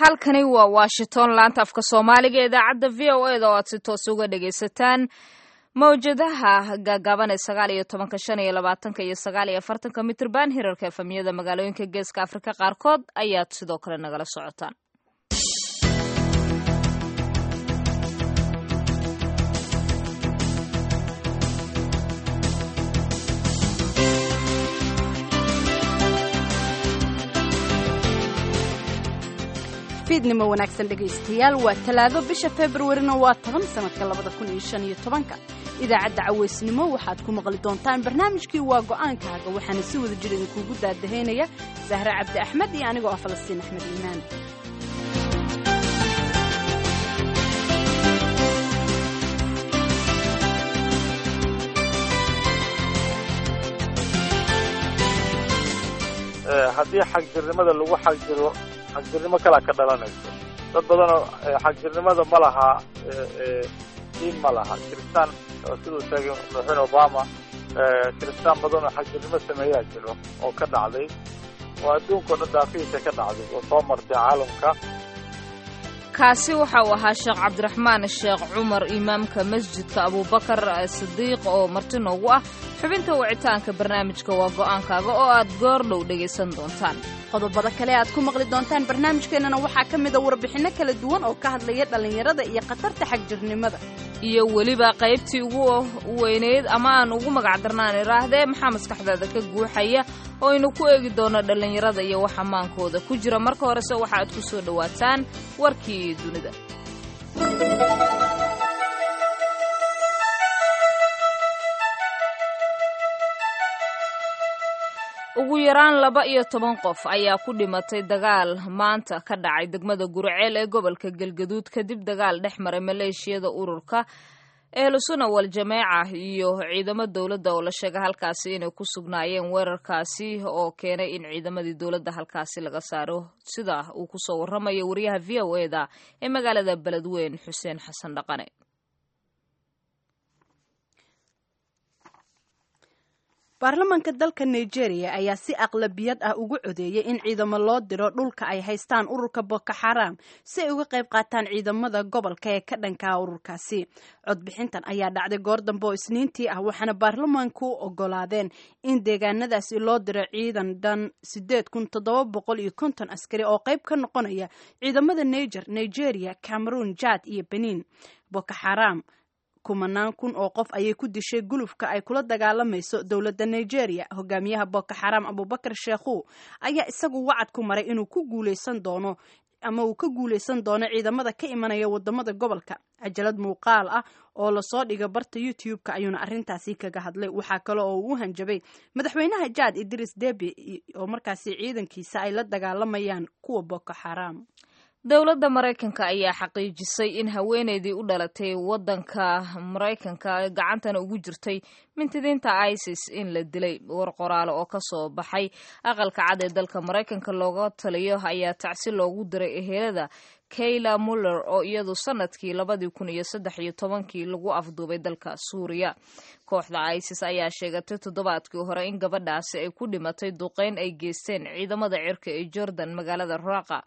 halkani waa washington laanta afka soomaaliga ee idaacadda v o eda oo aad si toos uga dhagaysataan mawjadaha gaagaaban ee sagaal iyo tobanka shan iyo labaatanka iyo sagaal iyo afartanka mitrban hirarka efamiyada magaalooyinka geeska afrika qaarkood ayaad sidoo kale nagala socotaan fiidnimo wanaagsan dhegaystayaal waa talaado bisha februarina waa toban sanadka labada kun iyo shan iyo tobanka idaacadda caweysnimo waxaad ku maqli doontaan barnaamijkii waa go'aankaaga waxaana si wada jir idinkuugu daadahaynaya sahre cabdi axmed iyo anigoo ah falastiin axmed iimaan haddii xagjirnimada lagu xagjiro xagjirnimo kalaa ka dhalanayso dad badanoo xagjirnimada ma laha diin ma laha kiristaan siduu sheegay madaxweyne obama kiristaan badan oo xagjirnimo sameeyaa jiro oo ka dhacday oo adduunka o dhan daafihiisa ka dhacday oo soo martay caalamka kaasi waxa uu ahaa sheekh cabdiraxmaan sheekh cumar imaamka masjidka abuubakar sidiiq oo marti noogu ah xubinta wicitaanka barnaamijka waa go'aankaaga oo aad goor dhow dhegaysan doontaan qodobada kale aad ku maqli doontaan barnaamijkeennana waxaa ka mida warbixinno kala duwan oo ka hadlaya dhallinyarada iyo khatarta xagjirnimada iyo weliba qaybtii ugu weyneyd ama aan ugu magacdarnaan iraahdee maxaa maskaxdaada ka guuxaya oo aynu ku eegi doono dhallinyarada iyo wax ammaankooda ku jira marka horese waxa aad ku soo dhowaataan warkii dunida ugu yaraan laba iyo toban qof ayaa ku dhimatay dagaal maanta ka dhacay degmada gurceel ee gobolka galgaduud kadib dagaal dhex maray maleeshiyada ururka ehlusuna wal jameeca iyo ciidamo dowladda oo la sheegay halkaasi inay ku sugnaayeen weerarkaasi oo keenay in ciidamadii dowladda halkaasi laga saaro sida uu kusoo warramayo wariyaha v o eda ee magaalada beledweyn xuseen xasan dhaqane baarlamaanka dalka nigeria ayaa si aqlabiyad ah ugu codeeyey in ciidamo loo diro dhulka ay haystaan ururka boko xaram si ay uga qayb qaataan ciidamada gobolka ee ka dhankaa ururkaasi codbixintan ayaa dhacday goor dambe oo isniintii ah waxaana baarlamaanku ogolaadeen in deegaanadaasi loo diro ciidan dhan sideed kun toddoba boqol iyo konton askari oo qayb ka noqonaya ciidamada niger nigeria cameroon jad iyo benin boko xaram kumanaan kun oo qof ayay ku dishay gulufka ay kula dagaalamayso dowladda nigeria hogaamiyaha boko xaram abubakar sheekhu ayaa isagu wacad ku maray inuu ku guuleysan doono ama uu ka guuleysan doono ciidamada ka imanaya wadamada gobolka cajalad muuqaal ah oo lasoo dhiga barta youtube-ka ayuuna arrintaasi kaga hadlay waxaa kale oo uu u hanjabay madaxweynaha jaad idris debi oo markaasi ciidankiisa ay la dagaalamayaan kuwa boko xaram dowladda maraykanka ayaa xaqiijisay in haweeneydii u dhalatay waddanka maraykanka gacantana ugu jirtay mintidiinta isis in la dilay war qoraale oo kasoo baxay aqalka cad ee dalka maraykanka looga taliyo ayaa tacsi loogu diray ehelada kayla muller oo iyadu sanadkii labadii kun iyo saddex iyo tobankii lagu afduubay dalka suuriya kooxda isis ayaa sheegatay toddobaadkii hore in gabadhaasi ay ku dhimatay duqeyn ay geysteen ciidamada cirka ee jordan magaalada raaqa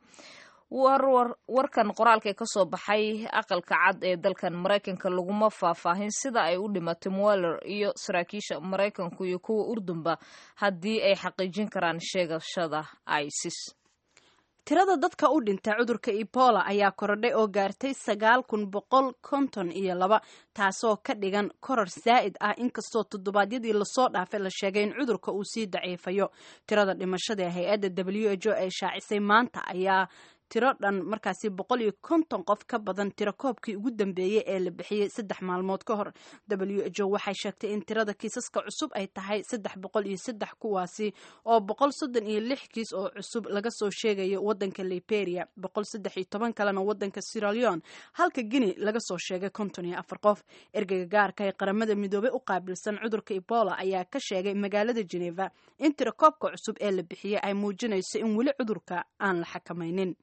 warkan qoraalka ee kasoo baxay aqalka cad ee dalkan maraykanka laguma faahfaahin sida ay u dhimatay mueller iyo saraakiisha maraykanku iyo kuwa urdunba haddii ay xaqiijin karaan sheegashada isis tirada dadka u dhintay cudurka ebola ayaa korodhay oo gaartay sagaal kun boqol konton iyo laba taasoo ka dhigan koror saa'id ah inkastoo toddobaadyadii lasoo dhaafay la sheegay in cudurka uu sii daciifayo tirada dhimashada hay-adda w h o ee shaacisay maanta ayaa tiro dhan markaasi boqol iyo konton qof ka badan tiro koobkii ugu dambeeyey ee la bixiyey saddex maalmood ka hor w h o waxay sheegtay in tirada kiisaska cusub ay tahay saddex boqol iyo saddex kuwaasi oo boqol soddon iyo lix kiis oo cusub laga soo sheegayo wadanka liberia boqol saddex iyo toban kalena wadanka siraleon halka guinea laga soo sheegay konton iyo afar qof ergeyga gaarka ee qaramada midoobey u qaabilsan cudurka ebola ayaa ka sheegay magaalada geneva in tiro koobka cusub ee la bixiyey ay muujinayso in weli cudurka aan la xakamaynin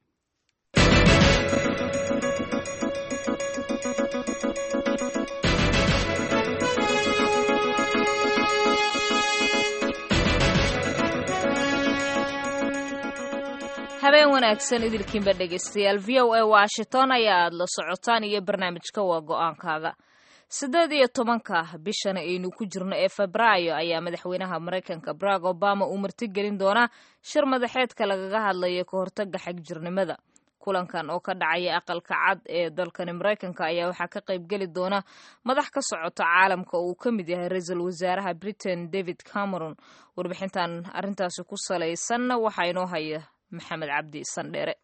habeen wanaagsan idilkiinba dhegaystayaal v o a washington ayaa aad la socotaan iyo barnaamijka waa go-aankaaga siddeed iyo tobanka bishan aynu ku jirno ee febraayo ayaa madaxweynaha maraykanka barack obama uu martigelin doonaa shir madaxeedka lagaga hadlayo ka hortaga xagjirnimada kulankan oo ka dhacaya aqalka cad ee dalkani maraykanka ayaa waxaa ka qaybgeli doona madax ka socota caalamka oo uu ka mid yahay ra-iisul wasaaraha britain david cameron warbixintan arrintaasi ku salaysanna waxaa inoo haya maxamed cabdi sandheere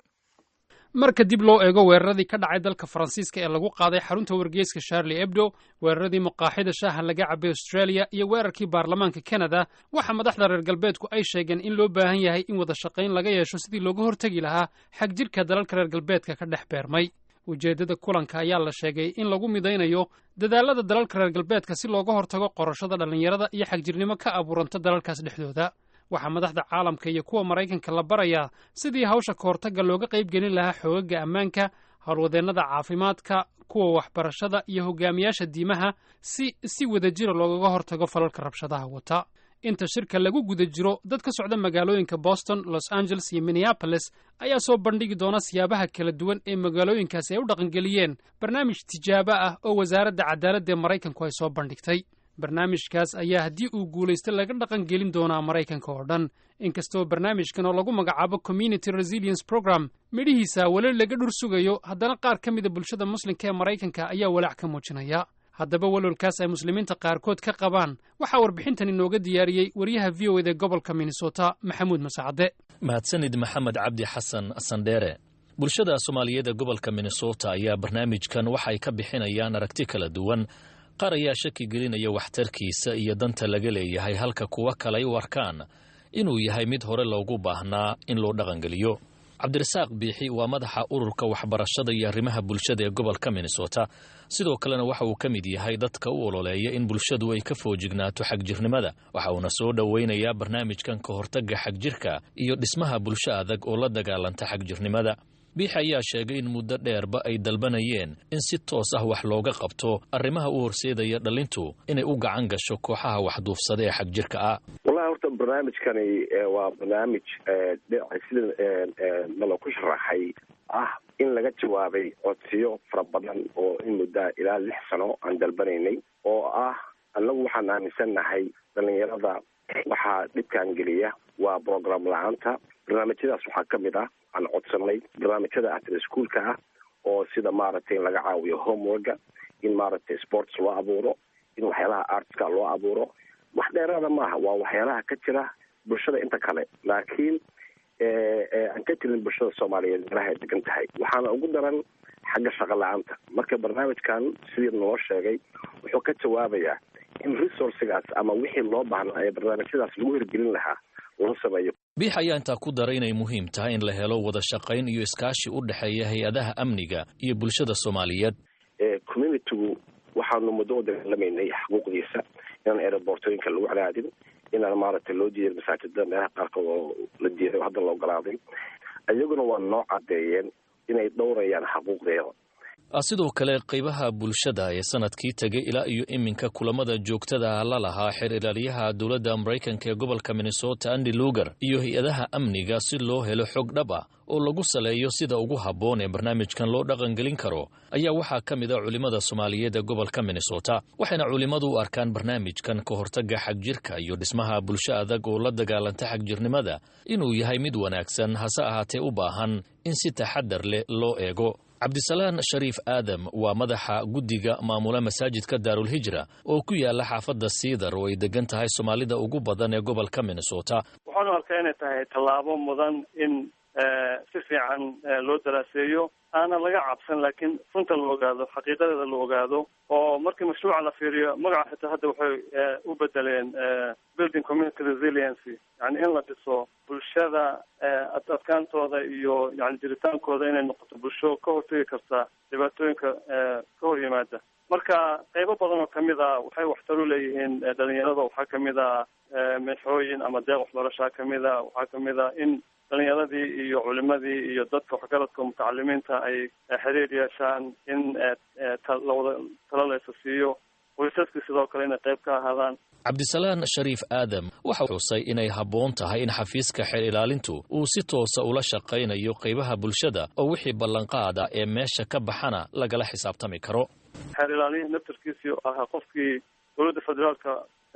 marka dib loo eego weeraradii ka dhacay dalka faransiiska ee lagu qaaday xarunta wargeyska charlie ebdo weeraradii maqaaxida shaaha laga cabay australia iyo weerarkii baarlamaanka canada waxaa madaxda reer galbeedku ay sheegeen in loo baahan yahay in wada shaqayn laga yeesho sidii looga hortegi lahaa xag jirka dalalka reer galbeedka ka dhex beermay ujeeddada kulanka ayaa la sheegay in lagu midaynayo dadaalada dalalka reer galbeedka si looga hortago qorashada dhallinyarada iyo xagjirnimo ka abuuranta dalalkaas dhexdooda waxaa madaxda caalamka iyo kuwa maraykanka la barayaa sidii hawsha kahortagga looga qayb gelin lahaa xoogaga ammaanka howlwadeennada caafimaadka kuwa waxbarashada iyo hogaamiyaasha diimaha si si wadajira loogaga hortago falalka rabshadaha wata inta shirka lagu guda jiro dad ka socda magaalooyinka boston los angeles iyo minneapolis ayaa soo bandhigi doona siyaabaha kala duwan ee magaalooyinkaasi ay u dhaqangeliyeen barnaamij tijaabo ah oo wasaaradda cadaaladda ee maraykanku ay soo bandhigtay barnaamijkaas ayaa haddii uu guulaysto laga dhaqan gelin doonaa maraykanka oo dhan inkastoo barnaamijkan oo lagu magacaabo community resilience program midhihiisa weli laga dhur sugayo haddana qaar ka mida bulshada muslimka ee maraykanka ayaa walaac ka muujinaya haddaba walwalkaas ay muslimiinta qaarkood ka qabaan waxaa warbixintan inooga diyaariyey wariyaha v o ed ee gobolka minnesota maxamuud masacade mahadsanid maxamed cabdi xasan sandheere bulshada soomaaliyeed ee gobolka minnesota ayaa barnaamijkan waxay ka bixinayaan aragti kala duwan qaar ayaa shaki gelinaya waxtarkiisa iyo danta laga leeyahay halka kuwa kale ay u arkaan inuu yahay mid hore loogu baahnaa in loo dhaqangeliyo cabdirasaaq biixi waa madaxa ururka waxbarashada iyo arrimaha bulshada ee gobolka minnesota sidoo kalena waxa uu ka mid yahay dadka u ololeeya in bulshadu ay ka foojignaato xagjirnimada waxa uuna soo dhoweynayaa barnaamijkan ka hortagga xagjirka iyo dhismaha bulsho adag oo la dagaalanta xagjirnimada biixi ayaa sheegay in muddo dheerba ay dalbanayeen in si toos ah wax looga qabto arrimaha u horseedaya dhalintu inay u gacan gasho kooxaha waxduufsada ee xagjirka ah wallahi horta barnaamijkani waa barnaamij sida nalo ku sharaxay ah in laga jawaabay codsiyo fara badan oo in muddaa ilaa lix sano aan dalbanaynay oo ah annagu waxaan aaminsannahay dhalinyarada waxaa dhibkaan geliya waa program la-aanta barnaamijyadaas waxaa ka mid ah aan codsanay barnaamijyada after schoolka ah oo sida maaragtay in laga caawiyo homeworka in maaragtay sports loo abuuro in waxyaalaha artska loo abuuro wax dheeraada maaha waa waxyaalaha ka jira bulshada inta kale laakiin aan ka jirin bulshada soomaaliyeed meelaha ay degan tahay waxaana ugu daran xagga shaqo la-aanta marka barnaamijkan sidii noo sheegay wuxuu ka jawaabayaa in resourcigaas ama wixii loo baahnaa ee barnaamijyadaas lagu hirgelin lahaa loo sameeyo biix ayaa intaa ku daray inay muhiim tahay in la helo wada shaqayn iyo iskaashi u dhexeeya hay-adaha amniga iyo bulshada soomaaliyeed communitygu waxaanu muddo u dagaalamaynay xuquuqdiisa inaan aerobortooyinka lagu cadaadin inaan maaragtay loo diiday masaajida meelaha qaarkood oo la diiday oo hadda la ogolaaday iyaguna waa noo caddeeyeen inay dhowrayaan xuquuqdeeda sidoo kale qaybaha bulshada ee sanadkii tegay ilaa iyo iminka kulamada joogtada la lahaa xeer ilaaliyaha dowladda maraykanka ee gobolka minnesota andy lugar iyo hay-adaha amniga si loo helo xog dhab ah oo lagu saleeyo sida ugu habboon ee barnaamijkan loo dhaqangelin karo ayaa waxaa ka mid a culimmada soomaaliyeed ee gobolka minnesota waxayna culimmadu u arkaan barnaamijkan ka hortagga xagjirka iyo dhismaha bulsho adag oo la dagaalanta xagjirnimada inuu yahay mid wanaagsan hase ahaatee u baahan in si taxadar leh loo eego cabdisalaan shariif aadam waa madaxa guddiga maamula masaajidka daarulhijra oo ku yaala xaafadda siidar oo ay degan tahay soomaalida ugu badan ee gobolka minnesota waxaanu arkaa inay tahay tallaabo mudan in si fiican loo daraaseeyo aanan laga cabsan laakiin runta la ogaado xaqiiqadeeda la ogaado oo markii mashruuca la fiiriyo magaca xitaa hadda waxay u bedeleen building community resiliency yani in la dhiso bulshada adkaantooda iyo yani jiritaankooda inay noqoto bulsho ka hortegi karta dhibaatooyinka ka hor yimaada marka qaybo badan oo kamid a waxay waxtar u leeyihiin dhalinyarada waxaa kamid a meexooyin ama deeq waxbarashaa kamid a waxaa kamid a in dhalinyaradii iyo culimadii iyo dadka waxgaradka mutacalimiinta ay xiriir yeeshaan in lawada talo laysa siiyo qoysaskii sidoo kale inay qayb ka ahaadaan cabdisalaan shariif aadam waxa xusay inay habboon tahay in xafiiska xeer ilaalintu uu si toosa ula shaqaynayo qaybaha bulshada oo wixii ballanqaada ee meesha ka baxana lagala xisaabtami karo xeer ilaaliyihii naftarkiisii ahaa qofkii dowladda federaalka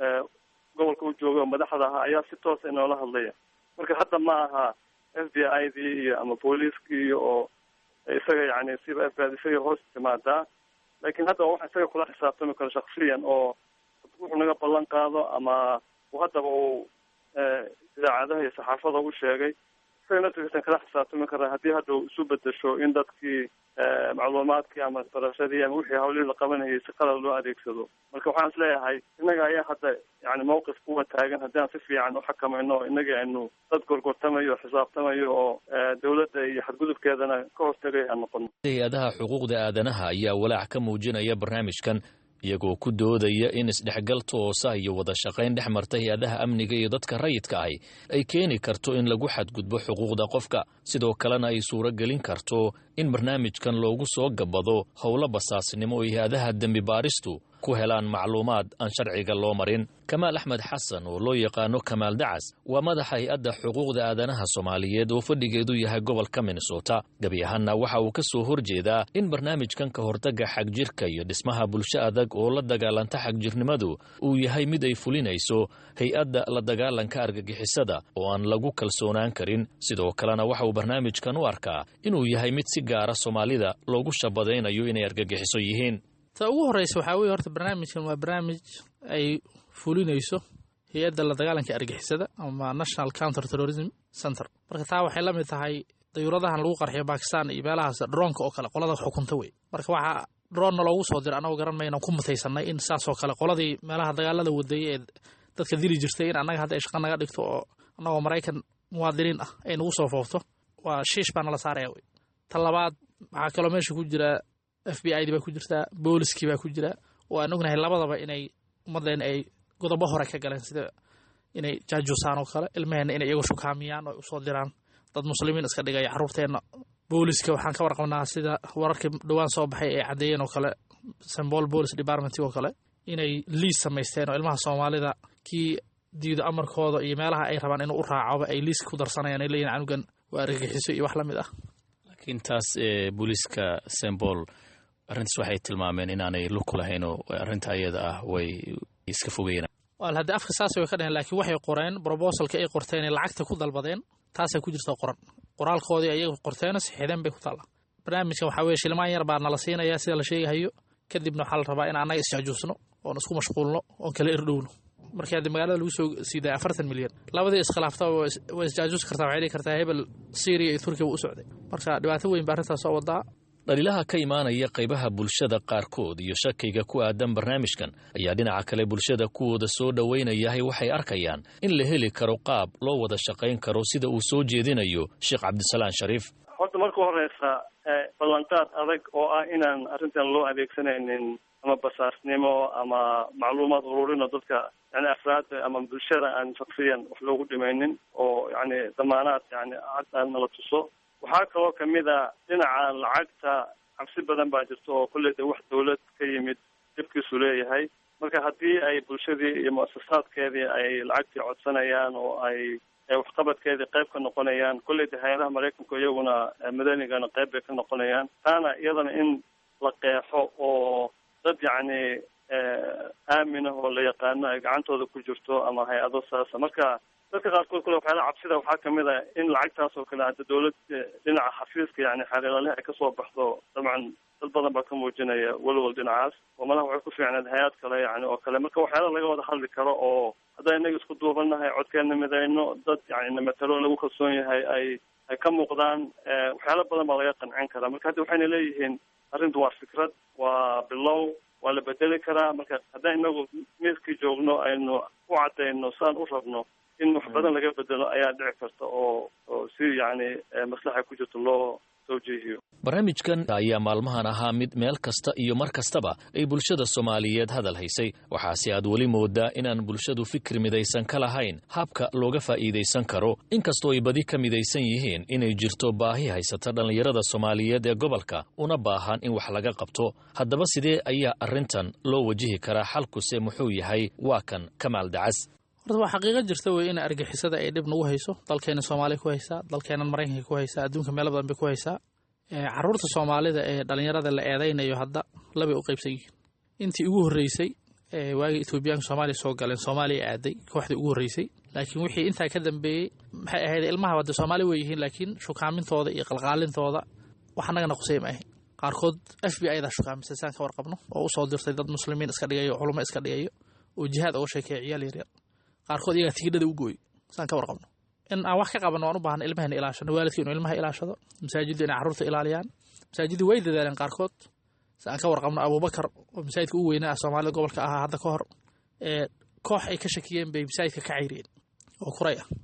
gobolka u jooga oo madaxda ahaa ayaa si toosa inoola hadlaya marka hadda ma aha f b i dii iyo ama booliiskii iyo oo isaga yani siba f b i isaga hoos timaadaa laakiin hadda waxa isaga kula xisaabtami karo shaksiyan oo wuxuu naga ballan qaado ama haddaba uu idaacadaha iyo saxaafada u sheegay isaga naftirkiisan kala xisaabtami karaa haddii hadda uu isu bedesho in dadkii macluumaadkii ama barashadii ama wixii hawlihii la qabanayay si qalad loo adeegsado marka waxaan is leeyahay innaga ayaa hadda yani mawqif kuwa taagan haddii aan si fiican uxakamayno o innaga aynu dad gorgortamayo xisaabtamayo oo dowladda iyo xadgudubkeedana ka hortagay aan noqono hay-adaha xuquuqda aadanaha ayaa walaac ka muujinaya barnaamijkan iyagoo ku doodaya in isdhexgal toosa iyo wada shaqayn dhex marta hay-adaha amniga iyo dadka rayidka ahi ay keeni karto in lagu xadgudbo xuquuqda qofka sidoo kalena ay suuro gelin karto in barnaamijkan loogu soo gabado howlo basaasnimo oo hay-adaha dembi baaristu ku helaan macluumaad aan sharciga loo marin kamaal axmed xasan oo loo yaqaano kamaal dacas waa madaxa hay-adda xuquuqda aadanaha soomaaliyeed oo fadhigeedu yahay gobolka minnesota gebi ahaanna waxa uu ka soo horjeedaa in barnaamijkan ka hortagga xagjirka iyo dhismaha bulsho adag oo la dagaalanta xagjirnimadu uu yahay mid ay fulinayso hay-adda la dagaalanka argagixisada oo aan lagu kalsoonaan karin sidoo kalena waxa uu barnaamijkan u arkaa inuu yahay mid si gaara soomaalida loogu shabadaynayo inay argagixiso yihiin ta ugu horreysa waxaa weye horta barnaamijkan waa barnaamij ay fulinayso hay-adda la dagaalanka argixisada ama national counter terrorism center marka taa waxay la mid tahay dayuuradahan lagu qarxiyo bakistan iyo meelahaas droonka oo kale qolada xukunta wey marka waxaa droonna loogu soo dira annagoo garan mayna ku mutaysanay in saasoo kale qoladii meelaha dagaalada wadayay ee dadka dili jirtay in annaga hadda ay shaqa naga dhigto oo annagoo maraykan muwaadiniin ah ay nagu soo foofto waa shiish baa nala saaraya wey ta labaad waxaa kaloo meesha ku jira f b i di baa ku jirtaa booliskii baa ku jira oo aan ognahay labadaba inay ummaddeena ay godobo hore ka galeen sida inay jaajuusaan oo kale ilmaheenna inay iyagu shukaamiyaan oo usoo diraan dad muslimiin iska dhigaya carruurteenna booliska waxaan ka warqabnaa sida wararkii dhowaan soo baxay ay caddeeyeen oo kale sambol police department oo kale inay liis samaysteen oo ilmaha soomaalida kii diido amarkooda iyo meelaha ay rabaan inuu u raacoba ay liiska ku darsanayaan ay leeyihin canugan waa argagixiso iyo wax la mid ah laakiin taas ee booliiska sembol arrintaas waxay tilmaameen inaanay lugku lahayn oo arrinta ayada ah way iska fogeyeen wal haddii afka saas way ka dheheen laakiin waxay qoreen brobosalka ay qorteen ee lacagta ku dalbadeen taasaa ku jirta qoran qoraalkoodii ayaga qorteena sixideen bay ku taalla barnaamijkan waxaa weye shilmaan yar baa nala siinayaa sida la sheegahayo kadibna waxaa la rabaa in annaga isjaajuusno oon isku mashquulno oon kala irdhowno markii haddi magaalada lagu soo siiday afartan milyan labadii iskhilaafta way isjaajuusi kartaa waxay dhihi kartaa hebel syriya iyo turkiya wuu u socday marka dhibaato weyn baa arrintaas soo wadaa dhaliilaha ka imaanaya qaybaha bulshada qaarkood iyo shakiga ku aadan barnaamijkan ayaa dhinaca kale bulshada kuwooda soo dhowaynayahay waxay arkayaan in la heli karo qaab loo wada shaqayn karo sida uu soo jeedinayo sheekh cabdisalaan shariif horta marka horeysa ballanqaad adag oo ah inaan arrintan loo adeegsanaynin ama basaasnimo ama macluumaad ururino dadka yani afraadda ama bulshada aan shaksiyan wax loogu dhimaynin oo yani damaanaad yani cad aan nala tuso waxaa kaloo kamid a dhinaca lacagta cabsi badan baa jirta oo kolley de wax dawlad ka yimid dhibkiisu leeyahay marka haddii ay bulshadii iyo muasasaadkeedii ay lacagtii codsanayaan oo ay waxqabadkeedii qayb ka noqonayaan kolley de hay-adaha maraykanku iyaguna madanigana qayb bay ka noqonayaan taana iyadana in la qeexo oo dad yacni aaminah oo la yaqaano ay gacantooda ku jirto ama hay-ado saasa marka dadka qaarkood kule waxyaala cabsida waxaa kamid a in lacagtaas oo kale hadda dawlad dhinaca xafiiska yani xeerlaalihi ay kasoo baxdo dabcan dad badan baa ka muujinaya welwel dhinacaas oo malaha waxay ku fiicneed hay-ad kale yani oo kale marka waxyaala laga wada hadli karo oo haddaan inaga isku duubanahay codkeena midayno dad yani namatalo lagu kalsoon yahay ay ay ka muuqdaan waxyaala badan baa laga qancin karaa marka hadda waxayna leeyihiin arrintu waa fikrad waa bilow waa la bedeli karaa marka haddaan inagu miiskii joogno aynu u cadayno saan u rabno in wax badan laga bedelo ayaa dhici karta oo oo si yani maslaxa ku jirto loo tawjiihiyo barnaamijkan ayaa maalmahan ahaa mid meel kasta iyo mar kastaba ay bulshada soomaaliyeed hadal haysay waxaase aad weli moodaa inaan bulshadu fikir midaysan ka lahayn habka looga faa'iidaysan karo inkastoo ay badi ka midaysan yihiin inay jirto baahi haysata dhallinyarada soomaaliyeed ee gobolka una baahan in wax laga qabto haddaba sidee ayaa arrintan loo wajihi karaa xalkuse muxuu yahay waa kan kamaal dacas horta waa xaqiiqo jirta wey in argixisada ay dhib nagu hayso dalkeena soomaaliya ku haysaa dalkeenan maraykanka ku haysaa adduunka meelo badan bay ku haysaa caruurta soomaalida ee dhallinyarada la eedaynayo hadda labay u qaybsan yihiin intii ugu horreysay waagii etoobiyaanka soomaaliya soo galeen soomaaliya aaday kooxdii ugu horreysay laakiin wixii intaa ka dambeeyey maxay ahayd ilmaha wadde soomaali wey yihiin laakiin shukaamintooda iyo qalqaalintooda wax annagana qusay ma ahayn qaarkood f b i-da shukaamisay saan ka warqabno oo usoo dirtay dad muslimiin iska dhigayo culummo iska dhigayo oo jihaad uga sheekeeya ciyaal yaryar qaarkood iyagaa tigidhada u gooy saan ka warqabno in aan wax ka qabanno waan u baahna ilmahena ilaashano waalidka inuu ilmaha ilaashado masaajiddu inay carruurta ilaaliyaan masaajiddu way dadaaleen qaarkood si aan ka warqabno abuubakar oo masaajidka ugu weynaa soomaalida gobolka ahaa hadda ka hor koox ay ka shakiyeen bay masaajidka ka cayriyeen oo kuray ah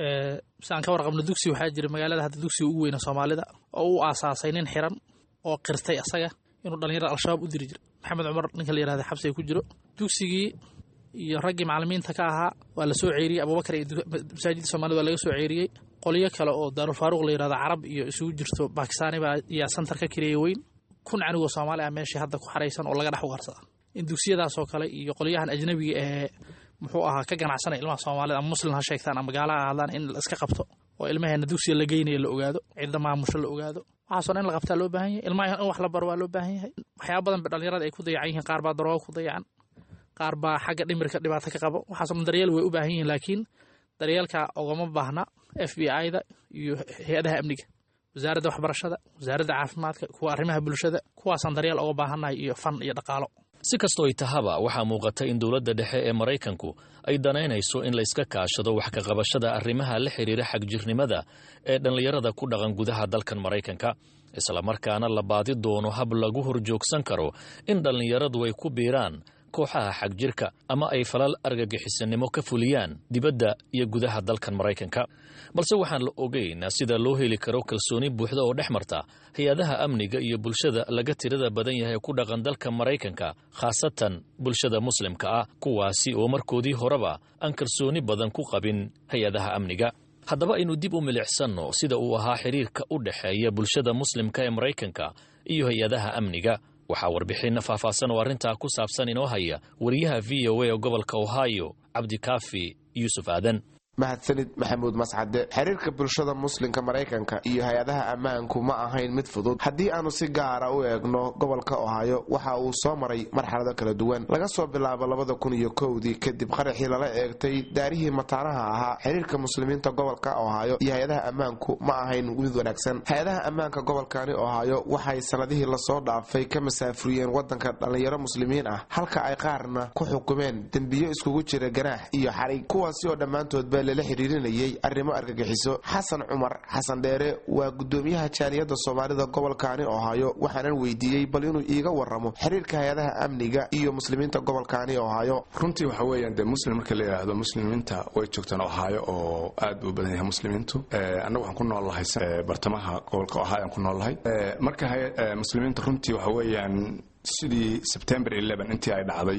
si aan ka warqabno dugsi waxaa jira magaalada hadda dugsiga ugu weyna soomaalida oo u aasaasay nin xiran oo qirtay asaga inuu dhallinyarada al-shabaab u diri jira maxamed cumar ninka la yirahda xabsiga ku jiro dugsigii iyo raggii macalimiinta ka ahaa waa la soo ceeriyey abubakar iyo masaajidda soomaalida waa laga soo ceeriyey qolyo kale oo daarulfaaruq la yirahdo carab iyo isugu jirto bakistaani baa ayaa santar ka kireeya weyn kun canigoo soomaali ah meeshii hadda ku xaraysan oo laga dhex ugarsada in dugsiyadaasoo kale iyo qolyahan ajnabiga ee muxuu ahaa ka ganacsanaya ilmaha soomaalida ama muslim ha sheegtaan ama gaala ha hadlaan in la iska qabto oo ilmaheena dugsiga la geynayo la ogaado cidda maamusho la ogaado waxaasoo dhan in la qabtaa loo baahan yahay ilmaha in wax la baro waa loo baahan yahay waxyaaba badan ba dhallinyarada ay ku dayacan yihiin qaar baa darooga ku dayacan qaar baa xagga dhimirka dhibaato ka qabo waxaasoo dhan daryeel way u baahan yihiin laakiin daryeelka ogama baahna f b i-da iyo hay-adaha amniga wasaaradda waxbarashada wasaaradda caafimaadka kuwa arrimaha bulshada kuwaasaan daryeel oga baahannahay iyo fan iyo dhaqaalo si kastoo ay tahaba waxaa muuqata in dowladda dhexe ee maraykanku ay danaynayso in la iska kaashado wax ka qabashada arrimaha la xidhiira xagjirnimada ee dhallinyarada ku dhaqan gudaha dalkan maraykanka islamarkaana la baadi doono hab lagu horjoogsan karo in dhallinyaradu ay ku biiraan kooxaha xagjirka ama ay falal argagixisanimo ka fuliyaan dibadda iyo gudaha dalkan maraykanka balse waxaan la ogeyn sida loo heli karo kalsooni buuxda oo dhex marta hay-adaha amniga iyo bulshada laga tirada badan yahay ku dhaqan dalka maraykanka khaasatan bulshada muslimka ah kuwaasi oo markoodii horeba aan kalsooni badan ku qabin hay-adaha amniga haddaba aynu dib u milicsanno sida uu ahaa xiriirka u dhexeeya bulshada muslimka ee maraykanka iyo hay-adaha amniga waxaa warbixinna faahfaahsan oo arrintaa ku saabsan inoo haya wariyaha v o a ee gobolka ohio cabdikaafi yuusuf aadan mahadsanid maxamuud mascade xiriirka bulshada muslimka maraykanka iyo hay-adaha ammaanku ma ahayn mid fudud haddii aanu si gaara u eegno gobolka ohaayo waxa uu soo maray marxalado kala duwan laga soo bilaabo labada kun iyo kowdii kadib qaraxii lala eegtay daarihii mataanaha ahaa xiriirka muslimiinta gobolka ohaayo iyo hay-adaha ammaanku ma ahayn mid wanaagsan hay-adaha ammaanka gobolkani ohaayo waxay sanadihii lasoo dhaafay ka masaafuriyeen wadanka dhallinyaro muslimiin ah halka ay qaarna ku xukumeen dembiyo iskugu jira ganaax iyo xarig kuwaasi oo dhammaantoodba lala xiriirinayay arrimo argagixiso xasan cumar xasan dheere waa gudoomiyaha jaaliyadda soomaalida gobolkaani ohaayo waxaanan weydiiyey bal inuu iiga waramo xiriirka hay-adaha amniga iyo muslimiinta gobolkaani ohaayo runtii waxa weeyaan dee muslim marka la yidhaahdo muslimiinta way joogtaan ohaayo oo aad buu badan yahay muslimiintu annagu waxaan ku noolnahay bartamaha gobolka ohaayo aan ku noolnahay marka muslimiinta runtii waxa weeyaan sidii sebtember intii ay dhacday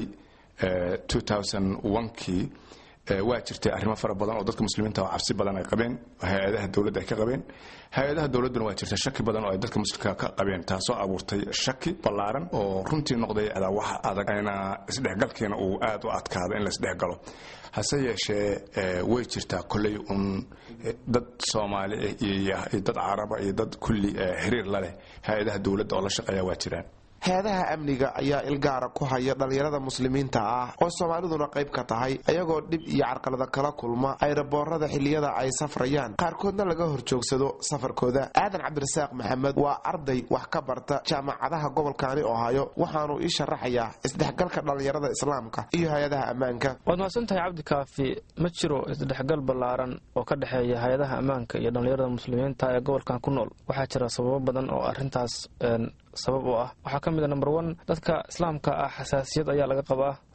kii waa jirtay arrimo fara badan oo dadka muslimiinta oo cabsi badan ay qabeen hay-adaha dowladda ay ka qabeen hay-adaha dowladduna waa jirta shaki badan oo ay dadka muslimka ka qabeen taasoo abuurtay shaki ballaaran oo runtii noqday wax adag ayna isdhexgalkiina uu aad u adkaado in la isdhexgalo hase yeeshee way jirtaa kolley un dad soomaali iyo dad caraba iyo dad kulli xiriir la leh hay-adaha dowladda oo la shaqeeya waa jiraan hay-adaha amniga ayaa ilgaara ku haya dhallinyarada muslimiinta ah oo soomaaliduna qayb ka tahay ayagoo dhib iyo carqalada kala kulma ayraboorada xilliyada ay safrayaan qaarkoodna laga horjoogsado safarkooda aadan cabdirasaaq maxamed waa arday wax ka barta jaamacadaha gobolkaani ohaayo waxaanu ii sharaxayaa isdhexgalka dhallinyarada islaamka iyo hay-adaha ammaanka waad mahadsantahay cabdikaafi ma jiro isdhexgal ballaaran oo ka dhexeeya hay-adaha ammaanka iyo dhallinyarada muslimiinta ee gobolkan ku nool waxaa jira sababo badan oo arintaas sabab u ah waxaa ka mid a number one dadka islaamka ah xasaasiyad ayaa laga qabaa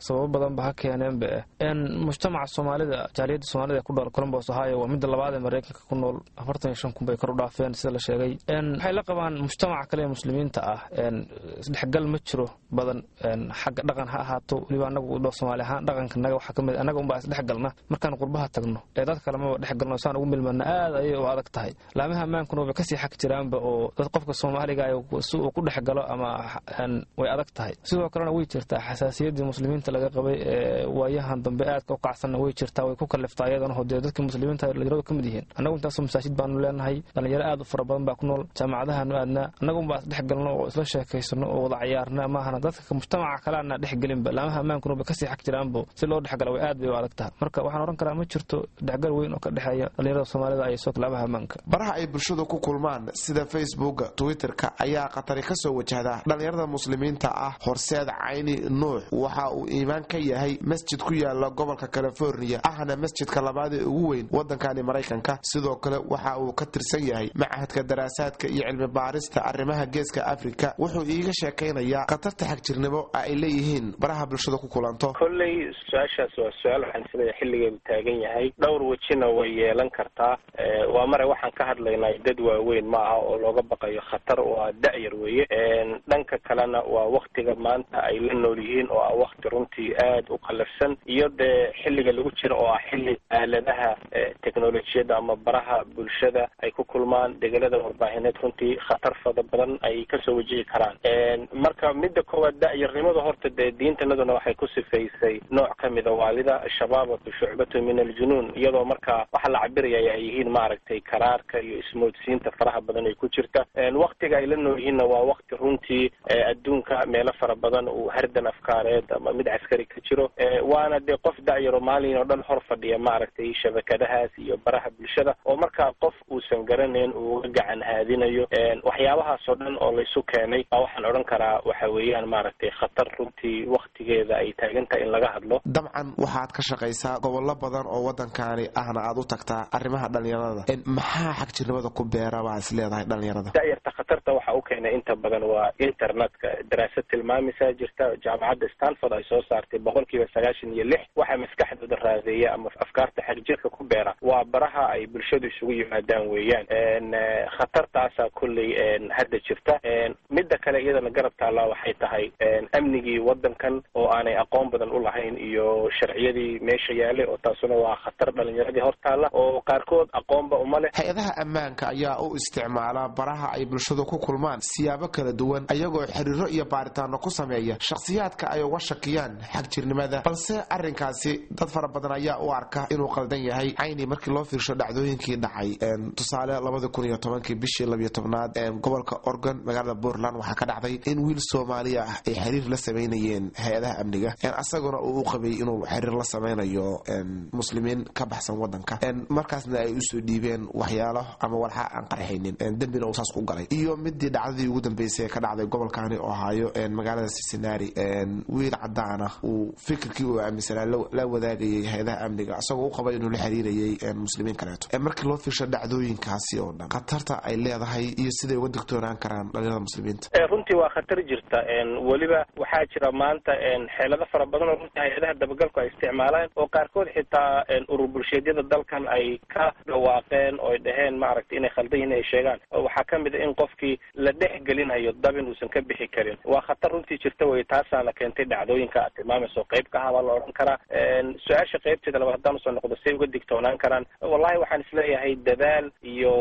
sababo badan ba ha keeneenba eh mujtamaca soomaalida jaaliyadda soomaalida ee ku nool colombos ohio waa midda labaad ee maraykanka ku nool afartan iyo shan kun bay kor u dhaafeen sida la sheegay waxay la qabaan mujtamaca kale ee muslimiinta ah isdhexgal ma jiro badan xagga dhaqan ha ahaato weliba anagu soomaali ahaan dhaqanka naga waxaa kamid anaga unbaa isdhexgalna markaan qurbaha tagno ee dad kale maba dhexgalno saan ugu milmana aad ayay u adag tahay laamaha ammaankuna waba kasii xag jiraanba oo dad qofka soomaaliga si uu ku dhexgalo ama way adag tahay sidoo kalena way jirtaa xasaasiyaddii muslimiinta laga qabay ee waayahan dambe aadka u kacsanna way jirtaa way ku kaliftaa iyadana hodee dadka muslimiinta dhalinyaradu ka mid yihiin annagu intaasoo masaajid baanu leenahay dhalinyaro aad u fara badan baa ku nool jaamacadahaanu aadnaa annagunbaa isdhexgalno oo isla sheekaysano oo wada cayaarna maahana dadka mujtamaca kale ana dhexgelinba laamaha ammaankuna ba kasii xag jiraanbo si loo dhexgala way aad bay u adag tahay marka waxaan ohan karaa ma jirto dhexgal weyn oo ka dhexeeya dhalinyarada soomaalida iyo soo laamaha ammaanka baraha ay bulshadu ku kulmaan sida facebooka twitterka ayaa khatari ka soo wajahda dhalinyarada muslimiinta ah horseed cayni nuux waxa uu iimaan ka yahay masjid ku yaala gobolka california ahna masjidka labaad ee ugu weyn wadankani maraykanka sidoo kale waxa uu ka tirsan yahay machadka daraasaadka iyo cilmi baarista arrimaha geeska afrika wuxuu iiga sheekaynayaa khatarta xagjirnimo ay leeyihiin baraha bulshada ku kulanto kolley su-aashaas waa su-aal waxaan isleeyahay xilligeedu taagan yahay dhowr wejina way yeelan kartaa waa mare waxaan ka hadlaynaa dad waaweyn ma aha oo looga baqayo khatar waa da-yar weeye dhanka kalena waa waktiga maanta ay la nool yihiin oo ah wakti runtii aad u qalafsan iyo dee xilliga lagu jiro oo ah xilli aaladaha technolojiyadda ama baraha bulshada ay ku kulmaan degelada warbaahineed runtii khatar fada badan ay kasoo wajihi karaan marka midda koowaad da-yarnimada horta dee diintanaduna waxay ku sifaysay nooc kamida waalida shabaabatu shucbatu min aljunuun iyadoo marka waxa la cabiraya ay yihiin maaragtay karaarka iyo ismoodsiinta faraha badan ay ku jirta waktiga ay la nool yihiinna waa wakti runtii adduunka meelo fara badan uu hardan afkaareed ama mid caskari ka jiro waana dee qof da-yaro maalin oo dhan hor fadhiya maaragtay shabakadahaas iyo baraha bulshada oo markaa qof uusan garanayn uu uga gacan haadinayo waxyaabahaas oo dhan oo laysu keenay baa waxaan odhan karaa waxa weeyaan maaragtay khatar runtii waktigeeda ay taagan tahay in laga hadlo dabcan waxaad ka shaqaysaa gobollo badan oo waddankaani ahna aad u tagtaa arrimaha dhalinyarada maxaa xagjirnimada ku beera baa is leedahay dhalinyarada da-yarta khatarta waxa u keenay inta badan waa internetka daraasad tilmaamisaa jirta jaamacadda stanford ay soo saartay boqol kiiba sagaashan iyo lix waxaa maskaxdooda raadeeya ama afkaarta xagjirka ku beera waa baraha ay bulshadu isugu yimaadaan weeyaan khatartaasaa kolley hadda jirta midda kale iyadana garab taallaa waxay tahay amnigii waddankan oo aanay aqoon badan u lahayn iyo sharciyadii meesha yaalay oo taasuna waa khatar dhalinyaradii hor taalla oo qaarkood aqoonba uma leh hay-adaha ammaanka ayaa u isticmaala baraha ay bulshadu ku kulmaan siyaabo kala duwan ayagoo xiriiro iyo baaritaano ku sameeya shakhsiyaadka ay uga shakiyaan xagjirnimada balse arrinkaasi dad fara badan ayaa u arka inuu qaldan yahay cayni markii loo fiirsho dhacdooyinkii dhacay tusaale labada kun iyo tobankii bishii labiyo tobnaad gobolka oregon magaalada puntland waxaa ka dhacday in wiil soomaaliya ah ay xiriir la samaynayeen hay-adaha amniga asaguna uu u qabay inuu xiriir la samaynayo muslimiin ka baxsan wadanka markaasna ay usoo dhiibeen waxyaalo ama walxa aan qarxaynin dembina uu saas ku galay iyo midii dhacdadii ugu dambeysay ee ka dhacday gobolkaani ohaayo magaalada cincinnati wiil cadaana uu fikirkii uu aaminsanaa la wadaagayay hay-adaha amniga isagoo u qabay inuu la xiriirayay muslimiin kaleeto markii loo fiirsho dhacdooyinkaasi oo dhan khatarta ay leedahay iyo siday uga digtoonaan karaan dhalinyarada muslimiinta runtii waa khatar jirta weliba waxaa jira maanta xeelado fara badan oo runtii hay-adaha dabagalku ay isticmaalaan oo qaarkood xitaa urur bulsheedyada dalkan ay ka dhawaaqeen oo ay dhaheen maaragtay inay khaldan yihin ay sheegaan waxaa ka mid a in qofkii la dhex gelinayo dabin uusan ka bixi karin waa khatar runtii jirta wey taasaana keentay dhacdooyinka aad tilmaamayso qayb ka ahaa baa la odhan karaa su-aasha qaybteeda labaad haddaan usoo noqdo say uga digtoonaan karaan wallahi waxaan isleeyahay dadaal iyo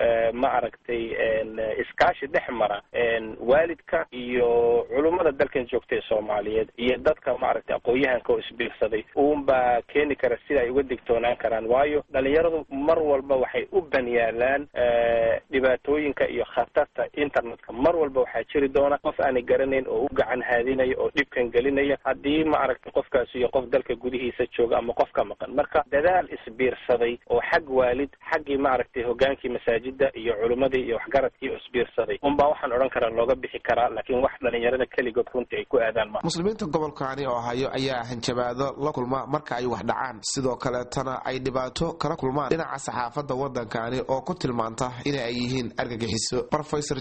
ma aragtay iskaashi dhex mara waalidka iyo culummada dalkan joogta ee soomaaliyeed iyo dadka maaragtay aqoon-yahanka oo isbiirsaday uunbaa keeni kara sida ay uga digtoonaan karaan waayo dhalinyaradu mar walba waxay u banyaalaan dhibaatooyinka iyo khatarta internetka mar walba waxaa jiri doona qof aanay garanayn oo u gacan haadinaya oo dhibkan gelinaya haddii maaragtay qofkaasi iyo qof dalka gudihiisa jooga ama qof ka maqan marka dadaal isbiirsaday oo xag waalid xaggii maaragtay hogaankii masaajida iyo culummadii iyo waxgaradkii oo isbiirsaday unbaa waxaan odhan karaa looga bixi karaa laakiin wax dhalinyarada keligood runtii ay ku aadaan ma muslimiinta gobolkaani oo hayo ayaa hanjabaado la kulma marka ay wax dhacaan sidoo kaleetana ay dhibaato kala kulmaan dhinaca saxaafadda waddankaani oo ku tilmaanta in ay yihiin argagixiso rofesor jibriil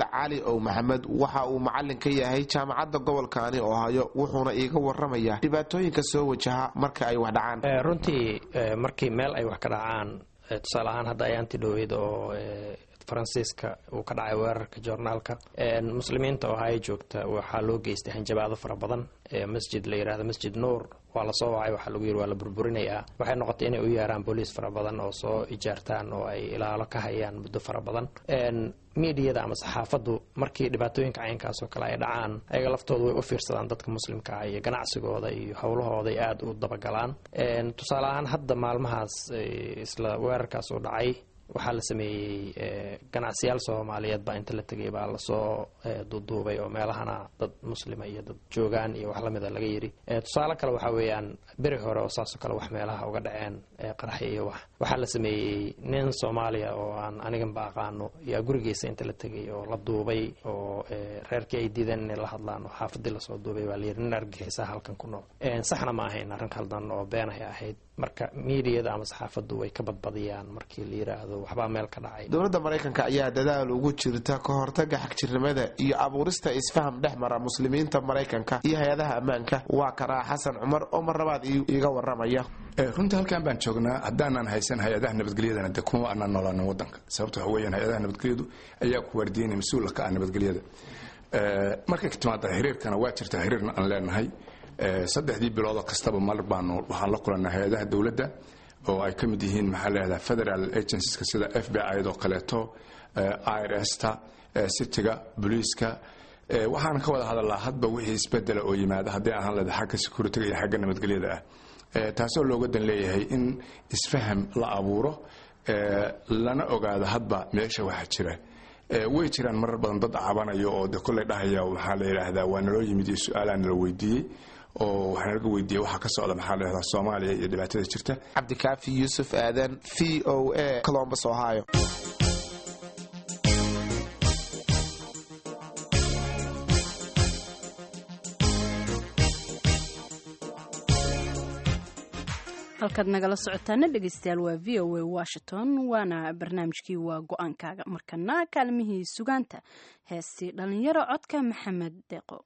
cali ow maxamed waxa uu macalin ka yahay jaamacadda gobolkaani ohaayo wuxuuna iiga waramayaa dhibaatooyinka soo wajaha marka ay wax dhacaan runtii markii meel ay wax ka dhacaan tusaale ahaan hadda ayaanti dhoweyd oo faransiiska uu ka dhacay weerarka joornaalka muslimiinta ohaayo joogta waxaa loo geystay hanjabaado fara badan masjid la yidhahdo masjid nuur waa lasoo wacay waxaa lagu yiri waa la burburinayaa waxay noqotay inay u yeeraan booliis fara badan oo soo ijaartaan oo ay ilaalo ka hayaan muddo fara badan miidiyada ama saxaafaddu markii dhibaatooyinka caynkaas oo kale ay dhacaan ayaga laftoodu way u fiirsadaan dadka muslimka ah iyo ganacsigooda iyo howlahooda ay aada u dabagalaan tusaale ahaan hadda maalmahaas isla weerarkaas uu dhacay waxaa la sameeyey ganacsiyaal soomaaliyeed baa inta la tegay baa lasoo duuduubay oo meelahana dad muslima iyo dad joogaan iyo wax lamida laga yidhi tusaale kale waxaa weeyaan beri hore oo saasoo kale wax meelaha uga dhaceen qaraxi iyo wax waxaa la sameeyey nin soomaaliya oo aan aniganba aqaano yaa gurigiisa inta la tegay oo la duubay oo reerkii ay diideen inay la hadlaan oo xaafadii lasoo duubay baa layidhi nin argixisa halkan ku nool saxna ma ahayn arrin khaldan oo beenahay ahayd marka miidiyada ama saxaafaddu way ka badbadiyaan markii la yidhaahdo waxbaa meel ka dhacay dowladda maraykanka ayaa dadaal ugu jirta ka hortaga xagjirnimada iyo abuurista isfaham dhex mara muslimiinta maraykanka iyo hay-adaha ammaanka waa karaa xasan cumar oo mar labaad iiga waramaya runtii halkan baan joognaa haddaanan haysan hay-adaha nabadgelyadana de kuma aanaan noolaanin wadanka sababta waxa weeyaan hay-adaha nabadgelyadu ayaa ku waardiinaya mas-uula ka ah nabadgelyada markay ka timaada xiriirkana waa jirta xiriirna aan leenahay saddexdii biloodoo kastaba mar baanu waxaan la kulannaa hay-adaha dowladda oo ay ka mid yihiin maxaa leedaha federal agencies sida f b i doo kaleeto irsta citiga booliiska waxaan ka wada hadalnaa hadba wixii isbedela oo yimaada haddii ahaan leeda xagga securitiga iyo xagga nabadgelyada ah taasoo looga dan leeyahay in isfaham la abuuro lana ogaado hadba meesha waxa jira way jiraan marar badan dad cabanayo oo de kolley dhahaya maxaa la yidhaahdaa waa naloo yimid iyo su-aalaa nala weydiiyey oo waxaa nalaga weydiiyey waxaa ka socda maxaa la yidhahdaa soomaaliya iyo dhibaatada jirta cabdikaafi yuusuf aadan v o a colombus ohio halkaad nagala socotaana dhegeystayaal waa v o a washington waana barnaamijkii waa go-aankaaga markana kaalmihii sugaanta heestii dhalinyaro codka maxamed deeqo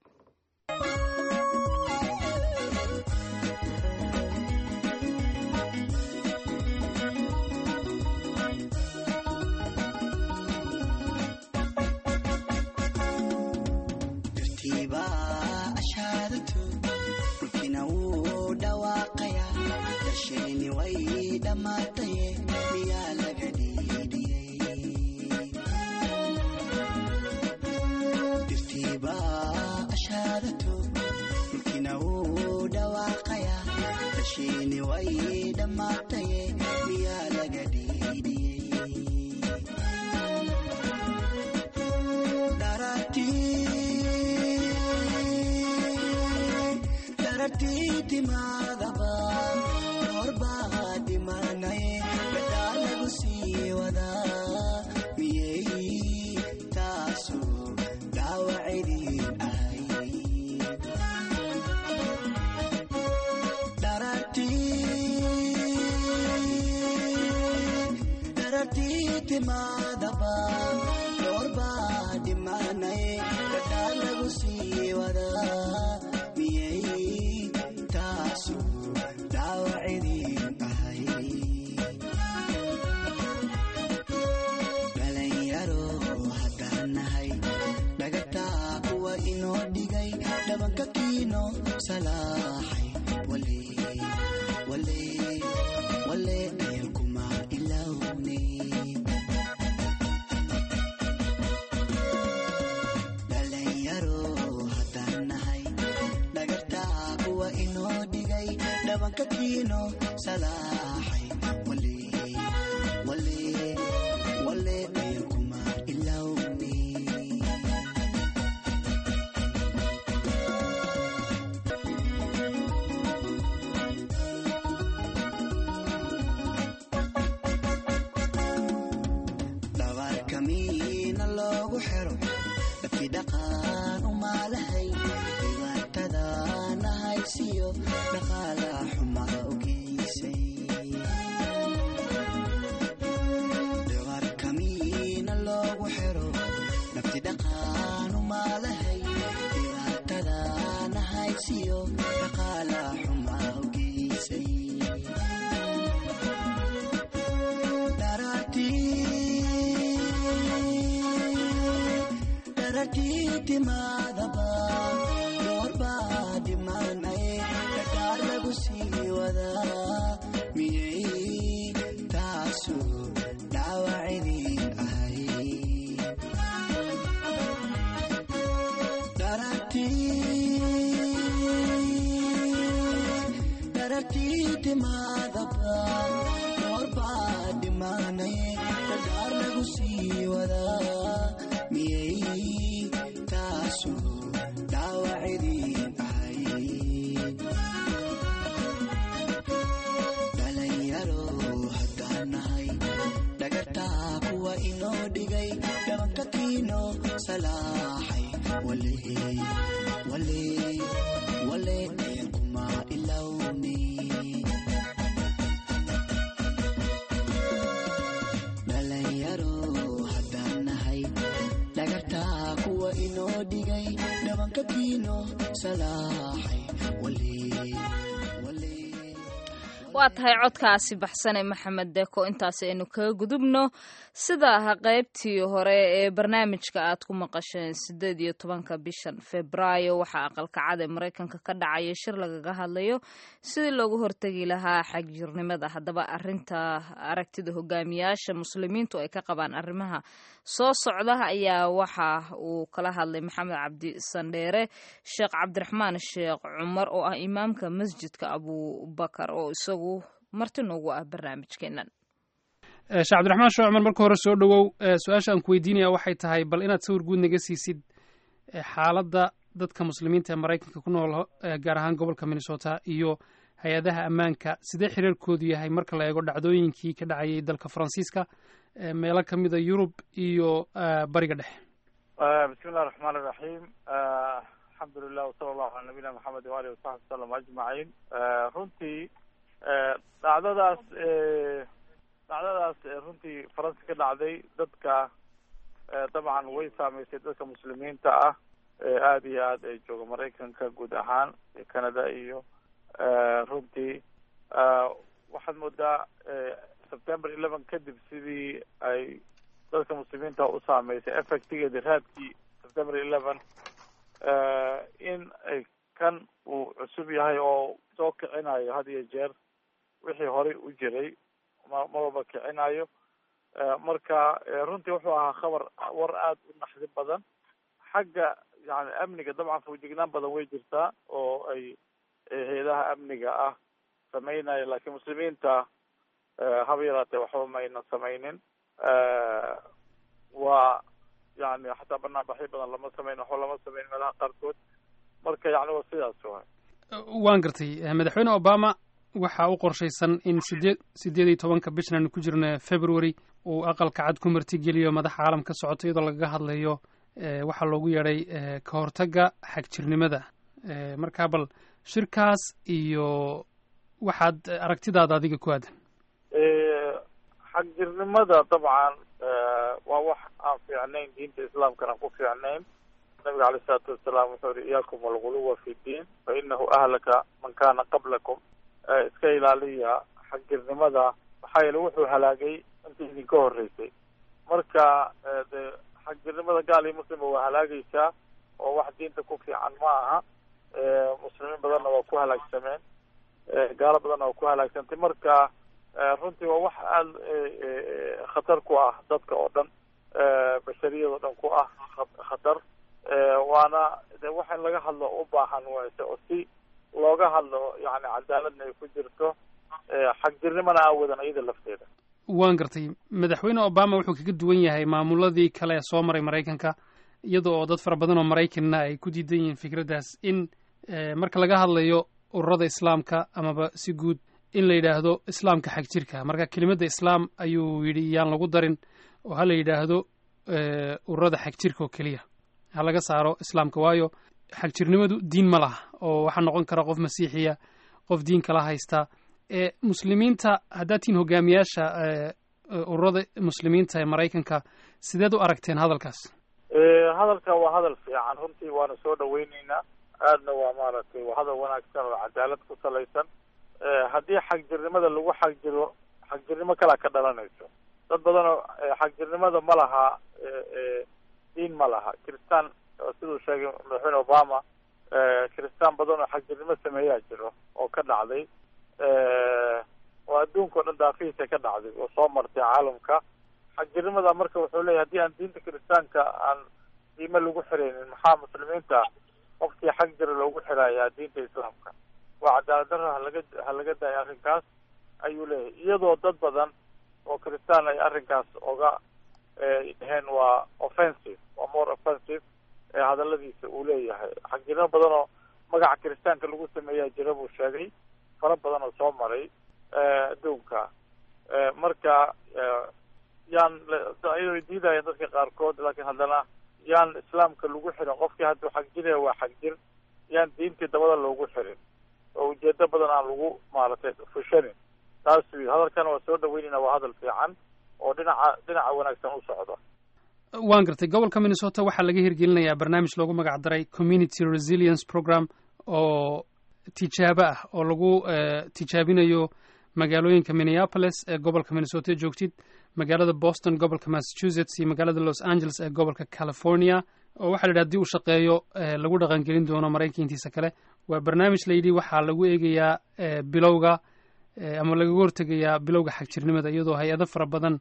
timaadaba goorbaa dhimanay dhagaar lagu sii wadaa miyay taasu dhaawacidin ahay dharartii timaadaba goorbaa dhimanay dhagaar lagu sii wadaa miyay taasu dhaawacidin ahay dhalinyaro haddaan nahay dhagartaa kuwa inoo dhigay dhabanka kiino salaaxay wale wale wale kuma ilowni dhalinyaro haddaan nahay dhagartaa kuwa inoo dhigay dhabanka kiino salaaxay wale wale waa tahay codkaasi baxsane maxamed deko intaasi aynu kaga gudubno sida qaybtii hore ee barnaamijka aad ku maqasheen sideed iyo tobanka bishan febraayo waxaa aqalkacada maraykanka ka dhacaya shir lagaga hadlayo sidii loogu hortegi lahaa xagjirnimada haddaba arinta aragtida hogaamiyaasha muslimiintu ay ka qabaan arrimaha soo socda ayaa waxa uu kala hadlay maxamed cabdi sandheere sheekh cabdiraxmaan sheekh cumar oo ah imaamka masjidka abubakar oo isagu marti noogu ah barnaamijkeenan sheekh cabdiraxmaan sheekh cumar marka hore soo dhowow su-aasha aan ku weydiinaya waxay tahay bal inaad sawir guud naga siisid xaaladda dadka muslimiinta ee maraykanka ku nool gaar ahaan gobolka minnesota iyo hay-adaha ammaanka sidee xiriirkoodu yahay marka la eego dhacdooyinkii ka dhacayay dalka faransiiska meelo ka mida yurub iyo bariga dhexe bismi illahi raxmaan iraxiim alxamdulilah wasala allahu cala nabiyina maxamed waalihi wasaxbi wasalam ajmaciin runtii dhacdadaas dhacdadaas runtii faransi ka dhacday dadka dabcan way saameysay dadka muslimiinta ah aada iyo aad ay jooga maraykanka guud ahaan iyo canada iyo runtii waxaad moodaa september eleven kadib sidii ay dadka muslimiinta u saameysay effectigeedi raadkii september eleven in ay kan uu cusub yahay oo soo kicinayo had iyo jeer wixii horey u jiray ma mawaba kicinayo marka runtii wuxuu ahaa khabar war aada u naxdi badan xagga yani amniga dabcan fawjignaan badan way jirtaa oo ay hay-adaha amniga ah sameynaya laakiin muslimiinta haba yaraatee waxba mayna sameynin waa yani xataa banaanbaxyo badan lama sameyn waxba lama sameyn meelaha qaarkood marka yani waa sidaas waay waan gartay madaxweyne obama waxa u qorshaysan in sideed sideed iyo tobanka bishan aanu ku jirno february uu aqalka cad ku martigeliyo madaxa caalam ka socoto iyadoo lagaga hadlayo waxaa loogu yeedhay ka hortagga xagjirnimada marka bal shirkaas iyo waxaad aragtidaada adiga ku aadan xagjirnimada dabcan waa wax aan fiicnayn diinta islaamkana ku fiicnayn nabiga aleyh isalaatu wasalaam wuxuu yihi iyaakum alguluwa fi ddiin fa inahu ahlaka man kana qablakum iska ilaaliya xagjirnimada maxaa yeele wuxuu halaagay inta idinka horeysay marka de xagjirnimada gaal iyo muslimba waa halaagaysaa oo wax diinta ku fiican ma aha muslimiin badanna waa ku halaagsameen gaalo badanna waa ku halaagsantay marka runtii waa wax aada khatar ku ah dadka oo dhan bashariyada o dhan ku ah khatar waana de wax in laga hadlo u baahan wayse oo si looga hadlo yani cadaaladna ay ku jirto xagjirnimana aan wadan iyada lafteeda waan gartay madaxweyne obama wuxuu kaga duwan yahay maamuladii kale ee soo maray maraykanka iyada oo dad fara badan oo maraykanna ay ku diidan yihiin fikraddaas in marka laga hadlayo ururada islaamka amaba si guud in la yidhaahdo islaamka xag jirka marka kelimadda islaam ayuu yidhi yaan lagu darin oo ha la yidhaahdo ururada xag jirka oo keliya ha laga saaro islaamka waayo xagjirnimadu diin ma laha oo waxaa noqon kara qof masiixiya qof diin kala haysta muslimiinta haddaad tihiin hogaamiyaasha ururada muslimiinta ee maraykanka sideed u aragteen hadalkaas hadalka waa hadal fiican runtii waana soo dhaweyneynaa aadna waa maaragtay waa hadal wanaagsan oo cadaalad ku salaysan haddii xagjirnimada lagu xagjiro xagjirnimo kalaa ka dhalanayso dad badanoo xagjirnimada ma laha diin ma laha kiristaan siduu sheegay madaxweyne obama kiristaan badan oo xagjirnimo sameeyaa jiro oo ka dhacday oo adduunka o dhan daafihiisa ka dhacday oo soo martay caalamka xagjirnimada marka wuxuu leeyahy haddii aan diinta kiristaanka aan diime lagu xiraynin maxaa muslimiinta qofkii xag jira loogu xirayaa diinta islaamka waa cadaalad darra halaga ha laga daaya arrinkaas ayuu leeyahay iyadoo dad badan oo kiristaan ay arrinkaas oga dhaheen waa offensive waa more offensive ee hadaladiisa uu leeyahay xagjirnimo badan oo magaca kiristaanka lagu sameeyaa jira buu sheegay fara badan oo soo maray adduunka marka yaan ayay diidaya dadka qaarkood laakiin haddana yaan islaamka lagu xirin qofkii hadduu xagjiraya waa xagjir yaan diintii dabada loogu xirin oo ujeedo badan aan lagu maaragtay fushanin taasuu yidhi hadalkana waa soo dhaweynayna waa hadal fiican oo dhinaca dhinaca wanaagsan u socdo waan gartay gobolka minnesota waxaa laga hirgelinayaa barnaamij loogu magac daray community resilience program oo tijaabo ah oo lagu tijaabinayo magaalooyinka minneapolis ee gobolka minnesota joogtid magaalada boston gobolka massachusetts iyo magaalada los angeles ee gobolka california oo waxaa la yidhi hadii uu shaqeeyo lagu dhaqangelin doono maraykanka intiisa kale waa barnaamij layidhi waxaa lagu eegayaa bilowga ama lagaga hortegayaa bilowga xagjirnimada iyadoo hay-ado fara badan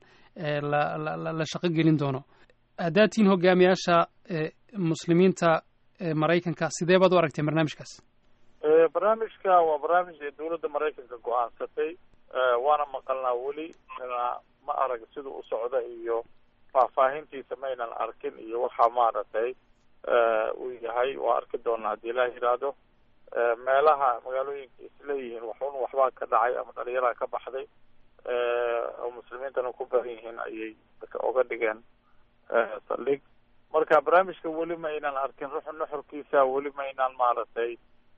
la shaqo gelin doono haddaad tihiin hogaamiyaasha muslimiinta maraykanka sidee baad u aragteen barnaamijkaas barnaamijka waa barnaamij ee dowladda maraykanka go-aansatay waana maqalnaa weli ma arag siduu u socda iyo faahfaahintiisa maynan arkin iyo waxaa maaragtay uu yahay waa arki doonaa haddii ilaah yidhaahdo meelaha magaalooyinka isleeyihiin waxun waxbaa ka dhacay ama dhalinyaraa ka baxday oo muslimiintana ku badan yihiin ayay oga dhigeen saldhig marka barnaamijka weli ma aynan arkin ruux nuxurkiisa weli ma aynaan maaragtay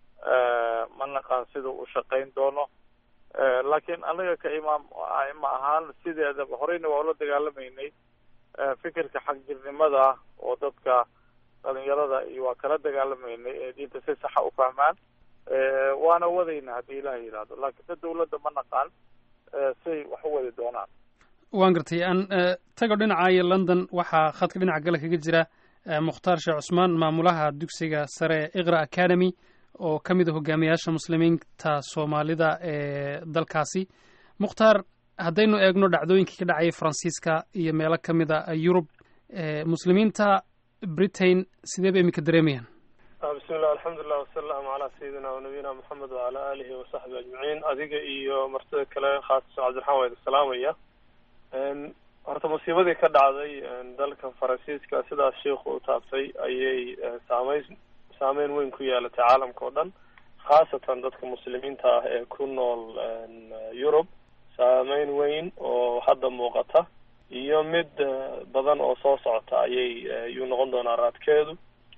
ma naqaan sida u shaqayn doono laakiin anaga ka imaam aima ahaan sideedaba horeyna waa ula dagaalamaynay fikirka xagjirnimada oo dadka dhalinyarada iyo waa kala dagaalamaynay ee diinta si saxa u fahmaan waana wadayna haddii ilaah yidhaahdo laakiin se dawladda ma naqaan say wax u wadi doonaan waan gartay aan tago dhinacaayo london waxaa khadka dhinaca gale kaga jira mukhtaar sheekh cusmaan maamulaha dugsiga sare ee iqra academy oo ka mid a hogaamiyaasha muslimiinta soomaalida ee dalkaasi mukhtaar haddaynu eegno dhacdooyinkii ka dhacayay faransiiska iyo meelo ka mid a yurub muslimiinta britain sidee bay iminka dareemayaan bismillah alxamdulilah wasalaamu calaa sayidina wanabiyina moxamed wacala aalihi wasaxbi ajmaciin adiga iyo martida kale khaasatan cabdiraxmaan waa idin salaamaya horta musiibadii ka dhacday dalka faransiiska sidaas sheikhu u taabtay ayay saameyn saameyn weyn ku yeelatay caalamka oo dhan khaasatan dadka muslimiinta ah ee ku nool yurub saameyn weyn oo hadda muuqata iyo mid badan oo soo socota ayay yuu noqon doonaa raadkeedu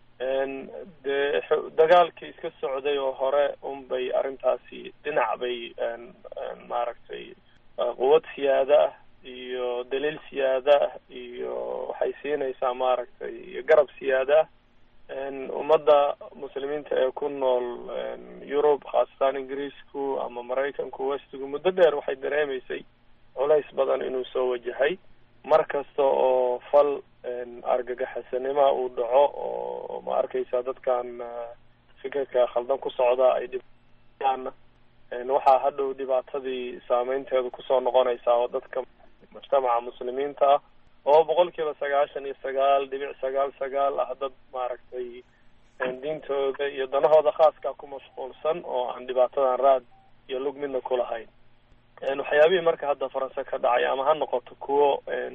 dee dagaalkii iska socday oo hore unbay arrintaasi dhinac bay maaragtay quwad siyaada ah iyo daliil siyaada ah iyo waxay siinaysaa maaragtay garab siyaada ah ummadda muslimiinta ee ku nool yurub khaasatan ingiriisku ama maraykanku westigu muddo dheer waxay dareemaysay culays badan inuu soo wajahay mar kasta oo fal argagaxisanima uu dhaco oo ma arkaysa dadkan fikirka khaldan ku socda ay dhibaan waxaa hadhow dhibaatadii saameynteedu kusoo noqonaysaa oo dadka mujtamaca muslimiinta ah oo boqol kiiba sagaashan iyo sagaal dhibic sagaal sagaal ah dad maaragtay diintooda iyo danahooda khaaska ku mashquulsan oo aan dhibaatadan raad iyo lug midna ku lahayn waxyaabihii marka hadda faranse ka dhacay ama ha noqoto kuwo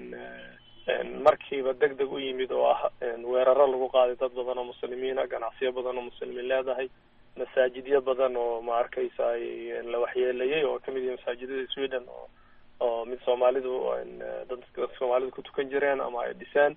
markiiba deg deg u yimid oo ah weeraro lagu qaaday dad badan oo muslimiina ganacsiyo badan oo muslimiin leedahay masaajidyo badan oo ma arkaysa la waxyeelayay oo kamid yahay masaajidada sweden oo oo mid soomaalidu dadka soomaalidu ku tukan jireen ama ay dhiseen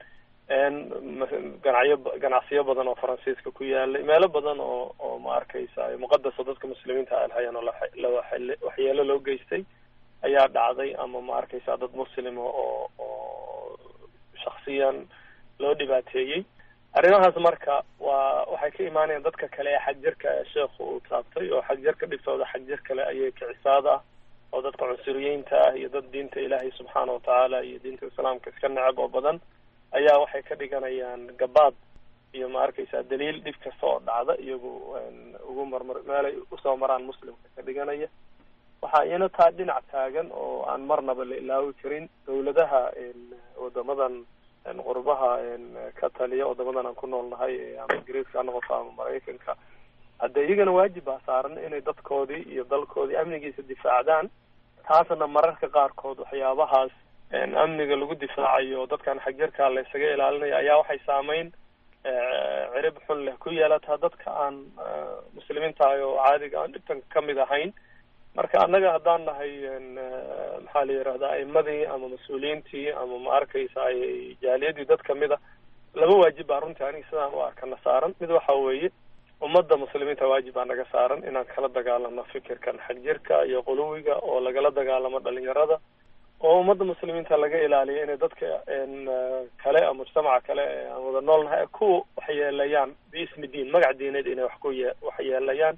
ganacyo ganacsiyo badan oo faransiiska ku yaalay meelo badan oo oo ma arkaysa muqadasa dadka muslimiinta ay lahaayeen oo lawaxyeelo loo geystay ayaa dhacday ama ma arkaysa dad muslima oo oo shaksiyan loo dhibaateeyey arrimahaas marka waa waxay ka imaanayaan dadka kale ee xagjirka ee sheekhu uu taabtay oo xagjirka dhibtooda xagjir kale ayay kicisaad ah oo dadka cunsuriyiinta ah iyo dad diinta ilaahay subxaana watacaala iyo diinta islaamka iska necab oo badan ayaa waxay ka dhiganayaan gabaad iyo ma arkaysaa daliil dhib kasta oo dhacda iyagu ugu marmar meelay usoo maraan muslimka ka dhiganaya waxaa iyana taa dhinac taagan oo aan marnaba la ilaawi karin dawladaha wadamadan qurbaha ka taliya wadamadan aan ku noolnahay ama ingiriiska ha noqoto ama maraykanka hadde iyagana waajib baa saaran inay dadkoodii iyo dalkoodii amnigiisa difaacdaan taasna mararka qaarkood waxyaabahaas amniga lagu difaacayo dadkan xagjarkaa la isaga ilaalinaya ayaa waxay saameyn cirib xun leh ku yeelataa dadka aan muslimiinta oo caadiga aan dhibtan kamid ahayn marka annaga haddaan nahay maxaa la yirahdaa aimadii ama mas-uuliyiintii ama ma arkaysa jaaliyadii dad kamid a laba waajib baa runtii aniga sidaan u arkana saaran mid waxa weeye ummadda muslimiinta waajib baa naga saaran inaan kala dagaalano fikirkan xagjirka iyo quluwiga oo lagala dagaalamo dhalinyarada oo ummadda muslimiinta laga ilaaliyo inay dadka kale ama mujtamaca kale aan wada noolnahay ku waxyeelayaan biismi diin magac diineed inay wax ku ye waxyeelayaan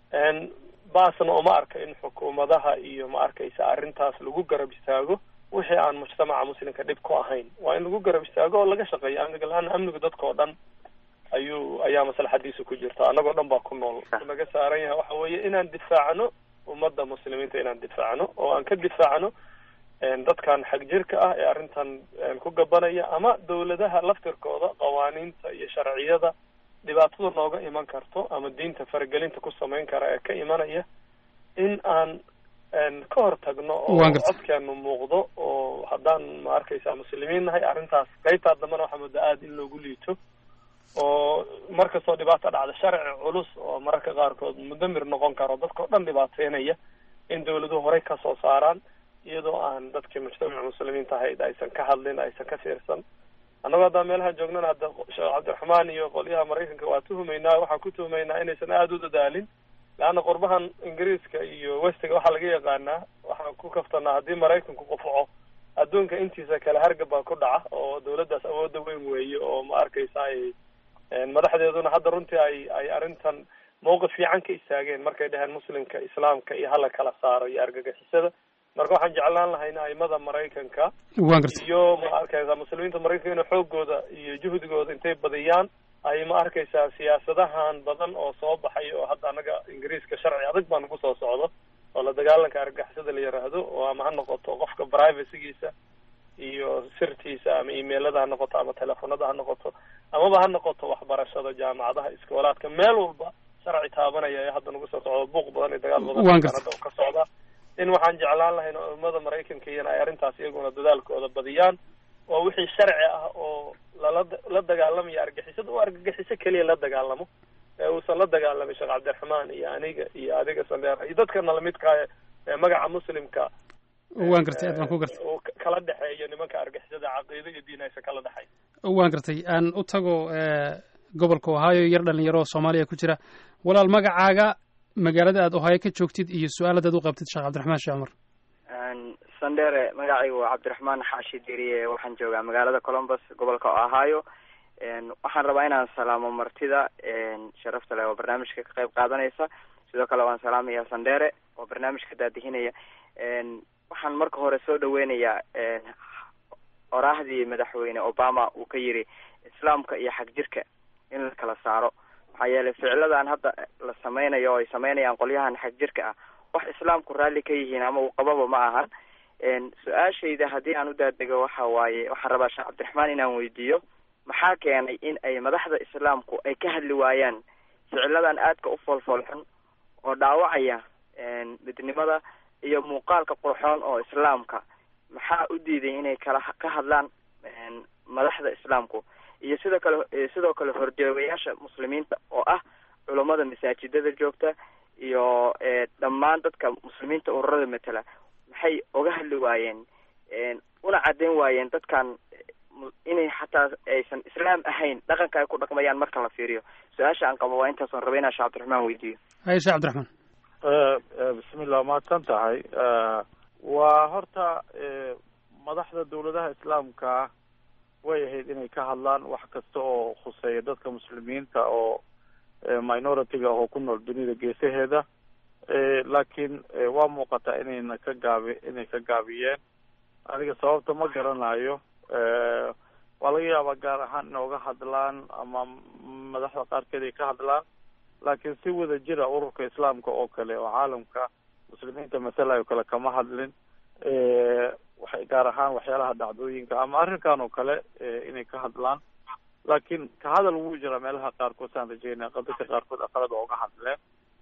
baasna uma arka in xukuumadaha iyo ma arkaysa arrintaas lagu garab istaago wixii aan mujtamaca muslimka dhib ku ahayn waa in lagu garab istaago oo laga shaqeeyo amniga la-aana amnigu dadka oo dhan ayuu ayaa maslaxadiisa ku jirta annagoo dhan baa ku nool naga saaran yahay waxa weeye inaan difaacno ummadda muslimiinta inaan difaacno oo aan ka difaacno dadkan xagjirka ah ee arrintan ku gabanaya ama dawladaha laftirkooda qawaaniinta iyo sharciyada dhibaatada nooga iman karto ama diinta faragelinta ku samayn kara ee ka imanaya in aan ka hor tagno oo codkeenu muuqdo oo haddaan ma arkaysa muslimiin nahay arrintaas qaybtaa dambana waxaa muddo aada in loogu liito oo markastoo dhibaata dhacda sharci culus oo mararka qaarkood mudamir noqon karo dadka o dhan dhibaateynaya in dawladuhu horey kasoo saaraan iyadoo aan dadkii mujtamaca muslimiinta ahayd aysan ka hadlin aysan ka fiirsan annagoo haddaan meelaha joognana hadda sheekh cabdiraxmaan iyo qolyaha maraykanka waa tuhumaynaa waxaan ku tuhumaynaa inaysan aada u dadaalin leanna qurbahan ingiriiska iyo westiga waxaa laga yaqaanaa waxaan ku kaftanaa haddii maraykanku qufaco adduunka intiisa kale hargab baa ku dhaca oo dawladdaas awoodda weyn weeye oo ma arkaysa ay madaxdeeduna hadda runtii ay ay arrintan mawqif fiican ka istaageen markay dhaheen muslimka islaamka iyo hala kala saaro iyo argagixisada marka waxaan jeclaan lahayna aimada maraykanka iyo ma arkaysa muslimiinta maraykanka inay xoogooda iyo juhdigooda intay badiyaan ay ma arkaysaa siyaasadahan badan oo soo baxay oo hadda anaga ingiriiska sharci adag baa nagu soo socdo oo la dagaalanka argagixisada la yiraahdo oo ama ha noqoto qofka privacygiisa iyo sirtiisa ama emailada ha noqoto ama telefonada ha noqoto amaba ha noqoto waxbarashada jaamacadaha iskoolaadka meel walba sharci taabanaya ee hadda nagu soo socdo buuq badan iyo dagaal badan hadda ka socda in waxaan jeclaan lahayn oo ummada maraykanka iyana ay arrintaas iyaguna dadaalkooda badiyaan oo wixii sharci ah oo lala la dagaalamayo argixisada oo argagixiso keliya la dagaalamo ee uusan la dagaalamin sheekh cabdiraxmaan iyo aniga iyo adiga sandeer iyo dadkana lamidkaa ee magaca muslimka waan gartay aad baan ku gartay uu kala dhexeeyo nimanka argixisada caqiido iyo diin aysan kala dhexayn waan gartay aan u tago gobolka ohio yar dhalinyaro oo soomaaliya ku jira walaal magacaaga magaalada aad ohio ka joogtid iyo su-aaladaad u qabtid sheekh cabdiraxmaan sheekh cumar sandere magacaygu waa cabdiraxmaan xaashi diriye waxaan joogaa magaalada columbus gobolka ohio waxaan rabaa inaan salaamo martida sharafta leh oo barnaamijka ka qayb qaadanaysa sidoo kale waan salaamaya sandere oo barnaamijka daadihinaya waxaan marka hore soo dhaweynayaa oraahdii madaxweyne obama uu ka yiri islaamka iyo xagjirka in la kala saaro maxaa yeelay ficiladan hadda la sameynayo oo ay sameynayaan qolyahan xagjirka ah wax islaamku raalli ka yihiin ama uu qababa ma ahan su-aashayda haddii aan u daadego waxa waaye waxaan rabaa sheekh cabdiraxmaan inaan weydiiyo maxaa keenay in ay madaxda islaamku ay ka hadli waayaan ficiladan aadka u foolfoolxun oo dhaawacaya midnimada iyo muuqaalka qurxoon oo islaamka maxaa u diiday inay kala ka hadlaan madaxda islaamku iyo sidoo kale sidoo kale horjoogayaasha muslimiinta oo ah culammada masaajidada joogta iyo dhammaan dadka muslimiinta ururada matala maxay oga hadli waayeen una caddayn waayeen dadkan inay xataa aysan islaam ahayn dhaqanka ay ku dhaqmayaan marka la fiiriyo su-aasha aan qabo waa intaasoon raba inaan sheekh cabdiraxmaan weydiiyo haye sheekh cabdiraxmaan bismillah mahadsan tahay waa horta madaxda dawladaha islaamka way ahayd inay ka hadlaan wax kasta oo khuseeya dadka muslimiinta oo minority-ga oo ku nool dunida geesaheeda laakiin waa muuqataa inayna ka gaabi inay ka gaabiyeen aniga sababta ma garanayo waa laga yaabaa gaar ahaan inooga hadlaan ama madaxda qaarkeed ay ka hadlaan laakiin si wada jira ururka islaamka oo kale oo caalamka muslimiinta masalayo kale kama hadlin waxay gaar ahaan waxyaalaha dhacdooyinka ama arrinkan oo kale inay ka hadlaan laakiin ka hadal wuu jiraa meelaha qaarkood saan rajeynaya dadka qaarkood aqalada ooga hadleen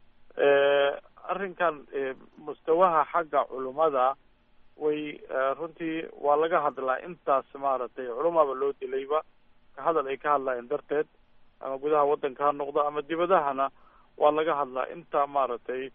arrinkan mustawaha xagga culummada way runtii waa laga hadlaa intaas maaragtay culumaba loo dilayba ka hadal ay ka hadlaayeen darteed ama gudaha waddanka ha noqdo ama dibadahana waa laga hadlaa inta maaragtay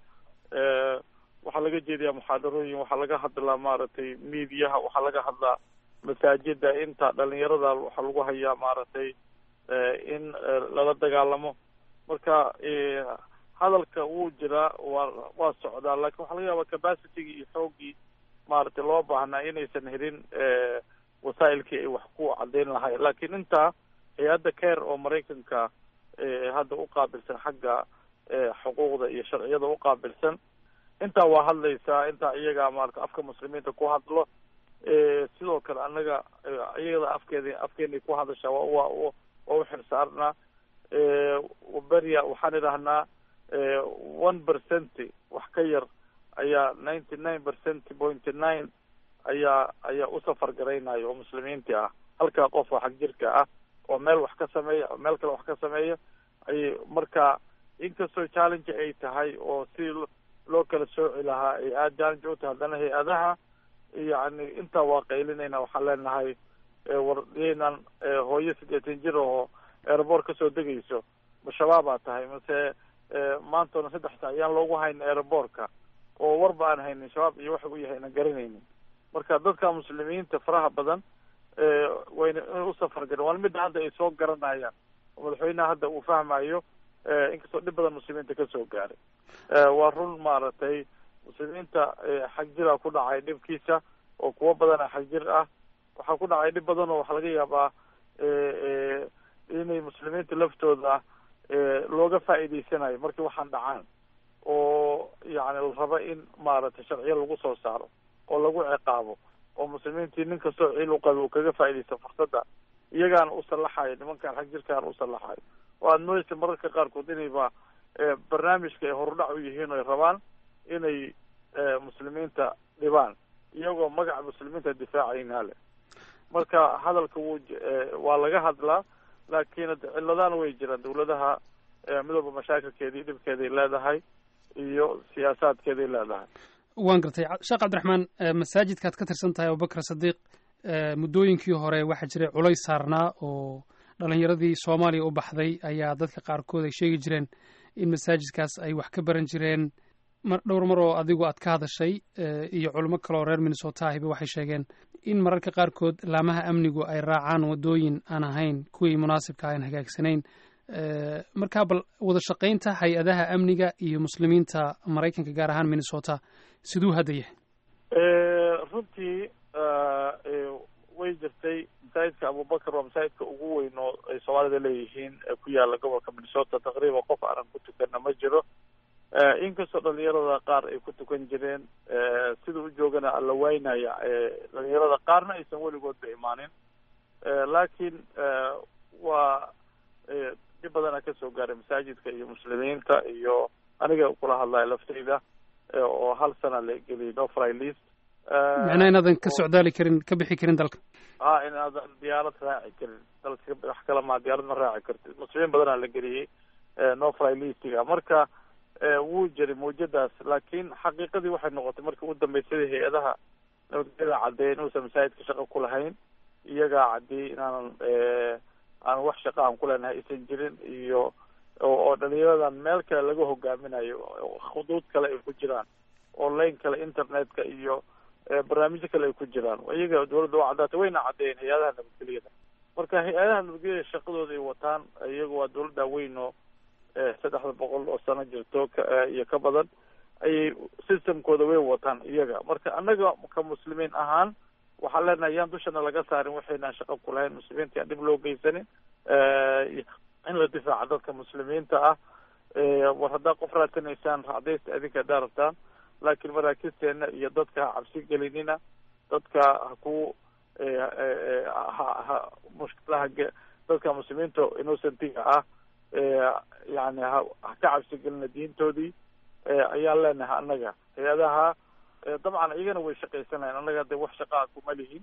waxaa laga jeediyaa muxaadarooyin waxaa laga hadlaa maaragtay miidiyaha waxaa laga hadlaa masaajida inta dhalinyarada waxaa lagu hayaa maaragtay in lala dagaalamo marka hadalka wuu jiraa waa waa socdaa laakiin waxaa laga yaabaa capacitygii iyo xooggii maaragtay loo baahnaa inaysan helin wasaa'ilkii ay wax ku caddeyn lahayn laakiin intaa hay-adda care oo maraykanka hadda u qaabilsan xagga xuquuqda iyo sharciyada u qaabilsan intaa waa hadlaysaa intaa iyaga maarata afka muslimiinta ku hadlo sidoo kale annaga iyada afkeeda afkeenay ku hadashaa waa waa waa u xilsaarnaa beria waxaan idhahnaa one percent wax ka yar ayaa ninety nine percent pointy nine ayaa ayaa u safar garaynaya oo muslimiintii ah halkaa qof oo xag jirka ah oo meel wax ka sameeya oo meel kale wax ka sameeya ay marka inkastoo challenge ay tahay oo si loo kala sooci lahaa ay aada challenge u tahay haddana hay-adaha yacni intaa waa qaylinayna waxaan leenahay war yaynan hooyo siddeetan jir oo airboort kasoo degayso ma shabaabaa tahay mase maantona saddex saa ayaan loogu haynin airboortka oo warba aan haynin shabaab iyo waxa u yahay inan garanaynin marka dadka muslimiinta faraha badan wayna inay u safar garin waa midda hadda ay soo garanayaan oo madaxweynaha hadda uu fahmayo inkastoo dhib badan muslimiinta kasoo gaaray waa run maaragtay muslimiinta xag jiraa ku dhacay dhibkiisa oo kuwo badana xag jir ah waxaa ku dhacay dhib badan oo waxaa laga yaabaa inay muslimiinta laftooda looga faa'iidaysanayo markii waxaan dhacaan oo yacni la raba in maaragtay sharciyo lagu soo saaro oo lagu ciqaabo oo muslimiintii nin kastoo ciil u qaba uu kaga faa'iidaysta fursadda iyagaana u sallaxayo nimankaan xag jirkaana u sallaxayo oo aada moodaysa mararka qaarkood inayba barnaamijka ay horudhac u yihiin oy rabaan inay muslimiinta dhibaan iyagoo magaca muslimiinta difaacayn hale marka hadalka wuu waa laga hadlaa laakiin ciladaana way jiraan dawladaha midooba mashaakilkeedii dhibkeeday leedahay iyo siyaasaadkeeday leedahay waan gartay sheekh cabdiraxmaan masaajidkaad ka tirsan tahay abubakar sadiiq muddooyinkii hore waxaa jiray culays saarnaa oo dhalinyaradii soomaaliya u baxday ayaa dadka qaarkood ay sheegi jireen in masaajidkaas ay wax ka baran jireen mar dhowr mar oo adigu aad ka hadashay iyo culimo kale oo reer minnesota ahiba waxay sheegeen in mararka qaarkood laamaha amnigu ay raacaan waddooyin aan ahayn kuwii munaasibka aan hagaagsanayn markaa bal wada shaqaynta hay-adaha amniga iyo muslimiinta maraykanka gaar ahaan minnesota siduu hadda yahay runtii way jirtay masaajidka abubakar waa masaajidka ugu weyn oo ay soomaalida leeyihiin ee ku yaala gobolka minnesota taqriiban qof aanan ku tukanna ma jiro inkastoo dhalinyarada qaar ay ku tukan jireen sida u joogana alla waynaya dhalinyarada qaarna aysan weligoodba imaanin laakiin waa dhib badana kasoo gaaray masaajidka iyo muslimiinta iyo aniga kula hadlayo laftayda oo hal sana la geliyay no fry list macnaa inaadan ka socdaali karin ka bixi karin dalka a inaadan diyaarad raaci karin dalka wax kala maa diyaarad ma raaci kartid muslimiin badanaa la geliyey no fry listiga marka wuu jiray mawjadaas laakiin xaqiiqadii waxay noqotay markii u dambeysay hay-adaha nabadgelyada caddeey inuusan masaajidka shaqo ku lahayn iyagaa caddeeyey inaanan aan wax shaqa aan ku leenahay aysan jirin iyo oo dhalinyaradan meel kale laga hogaaminayo khuduud kale ay ku jiraan online kale internetka iyo barnaamijyo kale ay ku jiraan iyaga dawladda waa caddaatay wayna caddeeyeen hay-adaha nabadgelyada marka hay-adaha nabadgelyada shaqadooda ay wataan iyaga waa dawladda weyn oo saddexda boqol oo sano jirto iyo ka badan ayay systemkooda way wataan iyaga marka annaga ka muslimiin ahaan waxaan leenahay yaan dushana laga saarin waxaynaan shaqo ku lahayn muslimiinta yaan dhib loo geysanin in la difaaca dadka muslimiinta ah war haddaa qof raadsanaysaan raacdaysta adinka haddaa rabtaan laakiin maraakisteena iyo dadka ha cabsi gelinina dadka ha ku ha mushkilaha dadka muslimiinta innocentiga ah yani ha ha ka cabsi gelina diintoodii ayaan leenahay annaga hay-adaha dabcan iyagana way shaqaysanayan annaga de wax shaqaa kuma lihin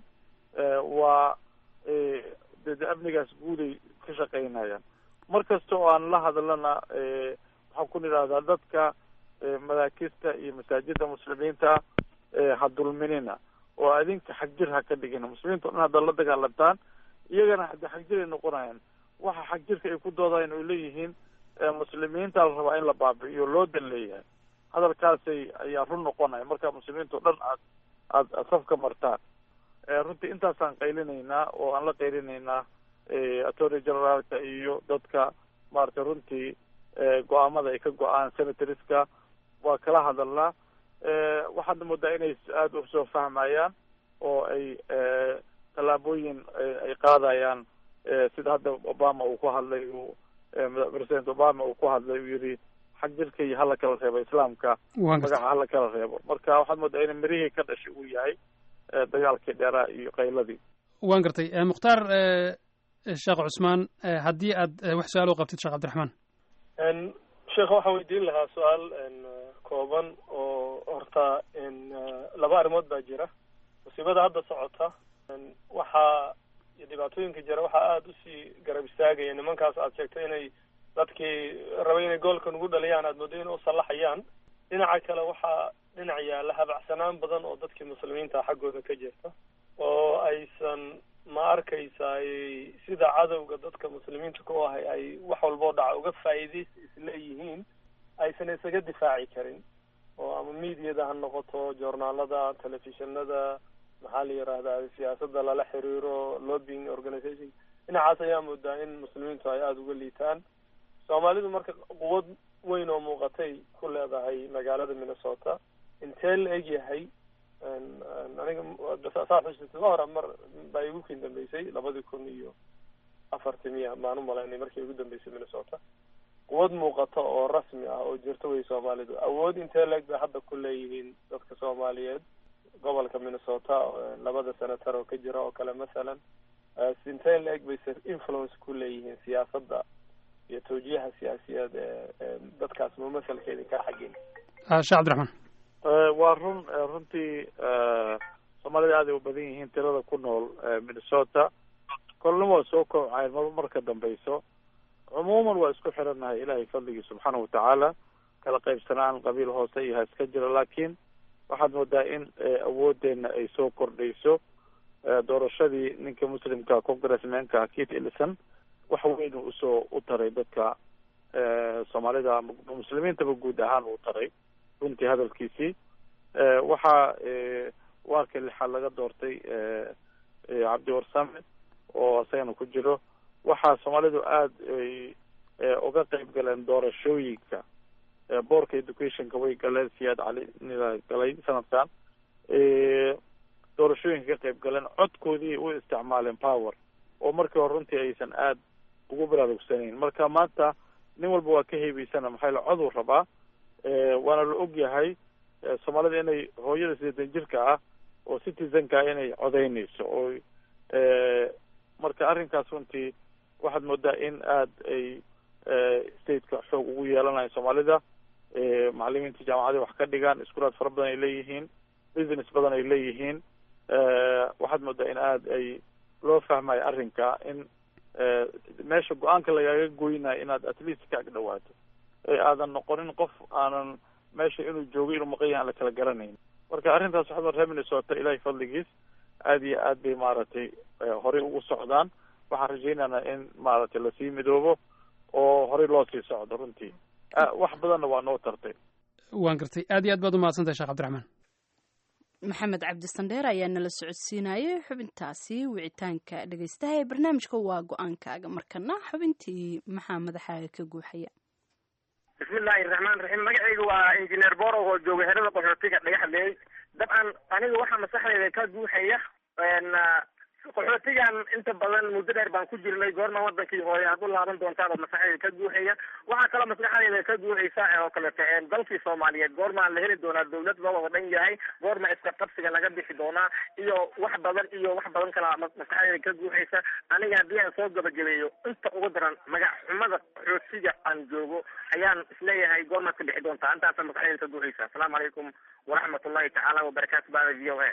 waa de de amnigaas guuday ka shaqaynayaan mar kasta oo aan la hadlana waxaan ku nidhahdaa dadka madaakista iyo masaajida muslimiinta ha dulminina oo adinka xagjir ha ka dhigina muslimiinta o dhan haddaad la dagaalantaan iyagana hade xagjir ay noqonayaan waxa xagjirka ay ku doodayan oy leeyihiin muslimiinta la rabaa in la baabi'iyo loo dan leeyahay hadalkaasay ayaa run noqonaya marka muslimiinta o dhan aad aad aad safka martaan runtii intaasaan qaylinaynaa oo aan la qaylinaynaa attorney generaalka iyo dadka maaragtay runtii go-aamada ay ka go-aan senatoriska waa kala hadalnaa waxaadna moodaa inay aada usoo fahmayaan oo ay tallaabooyin ay qaadayaan sida hadda obama uu ku hadlay uu president obama uu ku hadlay uu yihi xag jirka iyo hala kala reebo islaamka magaca hala kala reebo marka waxaad moodaa in mirihii ka dhashay uu yahay dagaalkii dheeraa iyo qayladii waan gartay mukhtaar sheekh cusmaan haddii aad wax su-aal u qabtid sheekh cabdiraxmaan sheekh waxaan weydiin lahaa su-aal kooban oo horta laba arrimood baa jira musiibada hadda socota waxaa iyo dhibaatooyinka jira waxaa aada usii garab istaagaya nimankaas aad sheegtay inay dadkii rabay inay goolka nugu dhaliyaan aad moodo inay usallaxayaan dhinaca kale waxaa dhinac yaalla habacsanaan badan oo dadkii muslimiinta xaggooda ka jirta oo aysan ma arkaysa sida cadowga dadka muslimiinta ku ahay ay wax walboo dhaca uga faa'iidays isleeyihiin aysan isaga difaaci karin oo ama mediada ha noqoto joornaalada telefishinada maxaa la yidhaahdaa siyaasadda lala xiriiro lobbying organization dhinacaas ayaa moodaa in muslimiintu ay aada uga liitaan soomaalidu marka quwad weyn oo muuqatay ku leedahay magaalada minnesota intee la eg yahay aniga saa xusita ka hore mar baa igu kin dambeysay labadii kun iyo afartii miya maan u malaynay markii igu dambeysay minnesota quwad muuqata oo rasmi ah oo jirta wey soomaalidu awood intee la eg bay hadda ku leeyihiin dadka soomaaliyeed gobolka minnesota labada senator oo ka jira oo kale masalan intee la eg bay influence ku leeyihiin siyaasadda iyo tawjiiha siyaasiyeed ee dadkaas mumasalkeedi ka xagin sheekh cabdiraxmaan waa run runtii soomaalida aad ay u badan yihiin tirada ku nool minnesota kolna waa soo kowcayn mar marka dambeyso cumuuman waa isku xirannahay ilaahay fadligii subxaana watacaala kala qaybsanaan qabiil hoose iyo ha iska jira laakiin waxaad moodaa in awoodeena ay soo kordhayso doorashadii ninka muslimka congressmanka kit ellison wax weyn usoo u taray dadka soomaalida muslimiintaba guud ahaan uu taray runtii hadalkiisii waxaa waarka lixaad laga doortay cabdi warsame oo isagana ku jiro waxaa soomaalidu aada ay uga qeyb galeen doorashooyinka boorka educationka way galeen siyaad cali nila galay sanadkan doorashooyinka ka qeyb galeen codkoodii u isticmaaleen power oo markii hore runtii aysan aada ugu baraarugsanayn marka maanta nin walba waa ka heebeysana maxaa yale coduu rabaa waana la og yahay soomaalida inay hooyada sideetan jirka ah oo citizenka inay codeynayso oo marka arrinkaas runtii waxaad moodaa in aada ay stateka xoog ugu yeelanayo soomaalida macalimiinta jaamacadii wax ka dhigaan iskuulaad fara badan ay leeyihiin business badan ay leeyihiin waxaad moodaa in aada ay loo fahmayo arrinka in meesha go-aanka lagaaga goynayo inaad at least ka ag dhawaato ee aadan noqonin qof aanan meesha inuu joogo inuu maqan yahay aan la kala garanayn marka arrintaas waxaad reer minnesota ilaahay fadligiis aada iyo aad bay maaragtay horey ugu socdaan waxaan rajaynaynaa in maaragtay lasii midoobo oo horey loo sii socdo runtii wax badanna waa noo tartay waan gartay aad iyo aad baad umahadsantahay sheekh cabdiraxmaan maxamed cabdi sandheer ayaa nala socodsiinayay xubintaasi wicitaanka dhegeystaha ee barnaamijka waa go-aankaaga markana xubintii maxaa madaxaaga ka guuxaya bismillahi raxmaan raxiim magacayga waa injineer borow oo jooga xerada qaxootiga dhagaxleey dabcan aniga waxaa maskaxdeyda ka guuxaya qaxootigan inta badan muddo dheer baan ku jirnay goorma wadankii hooye aad u laaban doontaaba maskaxdayda ka guuxaya waxaa kaloo maskaxdayda ka guuxaysa oo kalete dalkii soomaaliyeed goormaa la heli doonaa dawlad loo wada dhan yahay goorma iska qabsiga laga bixi doonaa iyo wax badan iyo wax badan kalaa maskaxdayda ka guuxaysa aniga haddii aan soo gabagabeeyo inta ugu daran magac xumada qaxootiga aan joogo ayaan isleeyahay goormaad ka bixi doontaa intaasa maskaxdayda ka guuxaysa asalaamu calaykum waraxmat ullahi tacaala wabarakaatu bada v o a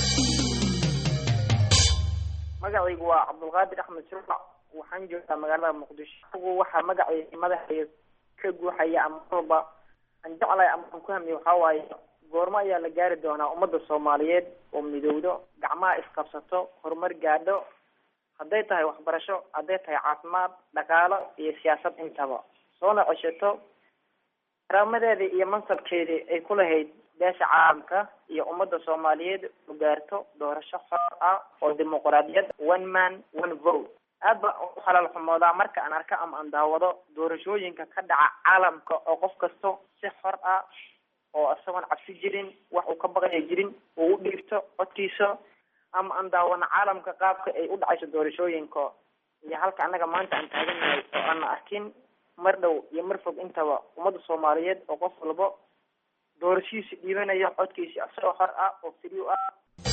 magacaygu waa cabdulqaadir axmed shurbac waxaan joogtaa magaalada muqdisho agu waxaa magacayga madaxayga ka guuxaya ama walba aan jeclahay ama aan ku hamiyo waxaa waaye goormo ayaa la gaari doonaa ummadda soomaaliyeed oo midowdo gacmaha isqabsato horumar gaadho hadday tahay waxbarasho hadday tahay caafimaad dhaqaalo iyo siyaasad intaba soona ceshato karaamadeeda iyo mansabkeedii ay ku lahayd beesha caalamka iyo ummadda soomaaliyeed u gaarto doorasho xor ah oo dimuqraadiyad one man one vote aad baan u xalaal xumoodaa marka aan arko ama aan daawado doorashooyinka ka dhaca caalamka oo qof kasto si xor ah oo isagoon cabsi jirin wax uu ka baqaya jirin uu u dhiibto codkiisa ama aan daawano caalamka qaabka ay u dhacayso doorashooyinka iyo halka annaga maanta aan taagannahay oo aana arkin mar dhow iyo mar fog intaba ummadda soomaaliyeed oo qof walba doorashihiisa dhiibanaya codkiisa isagoo xor ah oo firiw ah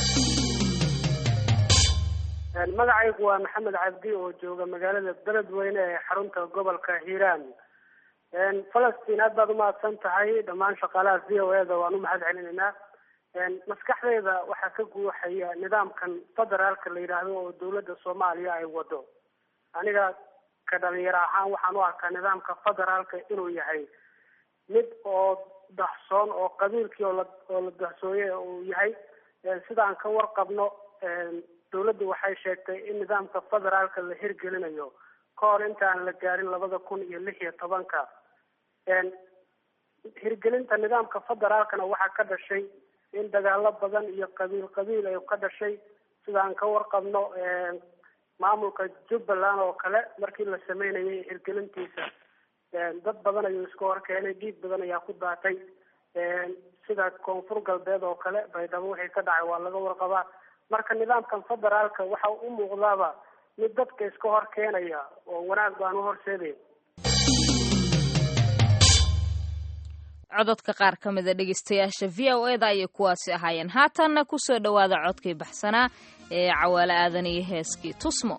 magacaygu waa maxamed cabdi oo jooga magaalada beledweyne ee xarunta gobolka hiiraan falastiin aad baad umahadsan tahay dhammaan shaqaalaha v o e da waan u mahad celinaynaa maskaxdayda waxaa ka guuxaya nidaamkan federaalka la yidhaahdo oo dawladda soomaaliya ay wado aniga ka dhalinyaro ahaan waxaan u arkaa nidaamka federaalka inuu yahay mid oo daxsoon oo qabiilkii oo la oo la daxsooye uu yahay sidaan ka warqabno dawladdu waxay sheegtay in nidaamka federaalka la hirgelinayo ka hor intaan la gaarin labada kun iyo lix iyo tobanka hirgelinta nidaamka federaalkana waxaa ka dhashay in dagaalo badan iyo qabiil qabiil ay ka dhashay sidaan ka warqabno maamulka jubbaland oo kale markii la sameynayay hirgelintiisa dad badan ayuu iska horkeenay dhiig badan ayaa ku daatay sida koonfur galbeed oo kale baydhabo wixii ka dhacay waa laga warqabaa marka nidaamkan federaalka waxa u muuqdaaba mid dadka iska hor keenaya oo wanaag baan u horseedayn cododka qaar ka mida dhegeystayaasha v o e da ayay kuwaasi ahaayeen haatanna kusoo dhowaada codkii baxsanaa ee cawaale aadan iyo heeskii tusmo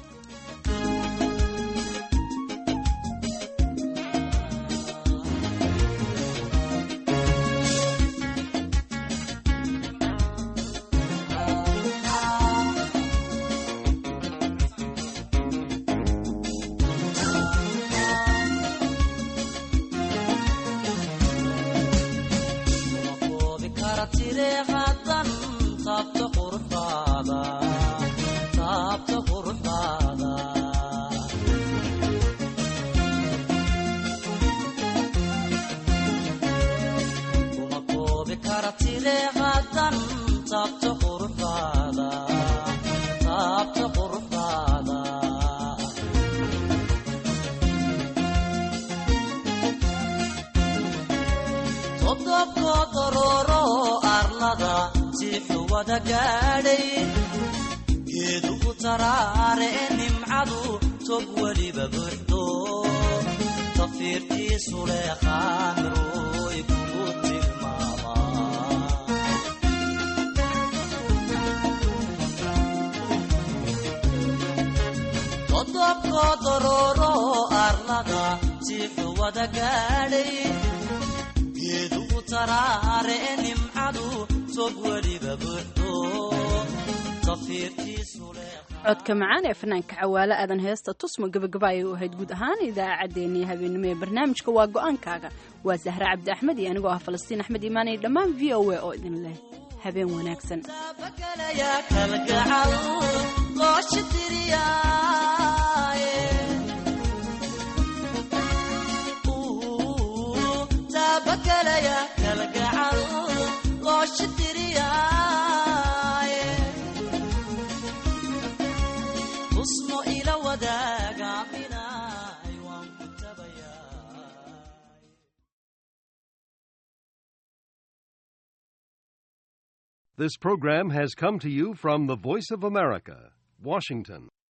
geedugu taraare nimcadu tog weliba buuxdo tafiirtiisu leeqaamiroy kugu tilmaama todobko dorooro arlada jiixu wada gaadhay geedugu taraare nimcadu tog weliba buuxdo codka macaan ee fanaanka cawaale aadan heesta tusmo gabagaba ayay u ahayd guud ahaan idaacaddeenii habeenimo ee barnaamijka waa go-aankaaga waa zahre cabdi axmed iyo anigoo ah falastiin axmed imaanay dhammaan v o a oo idin leh habeen wanaagsan This program has come to you from the Voice of America, Washington.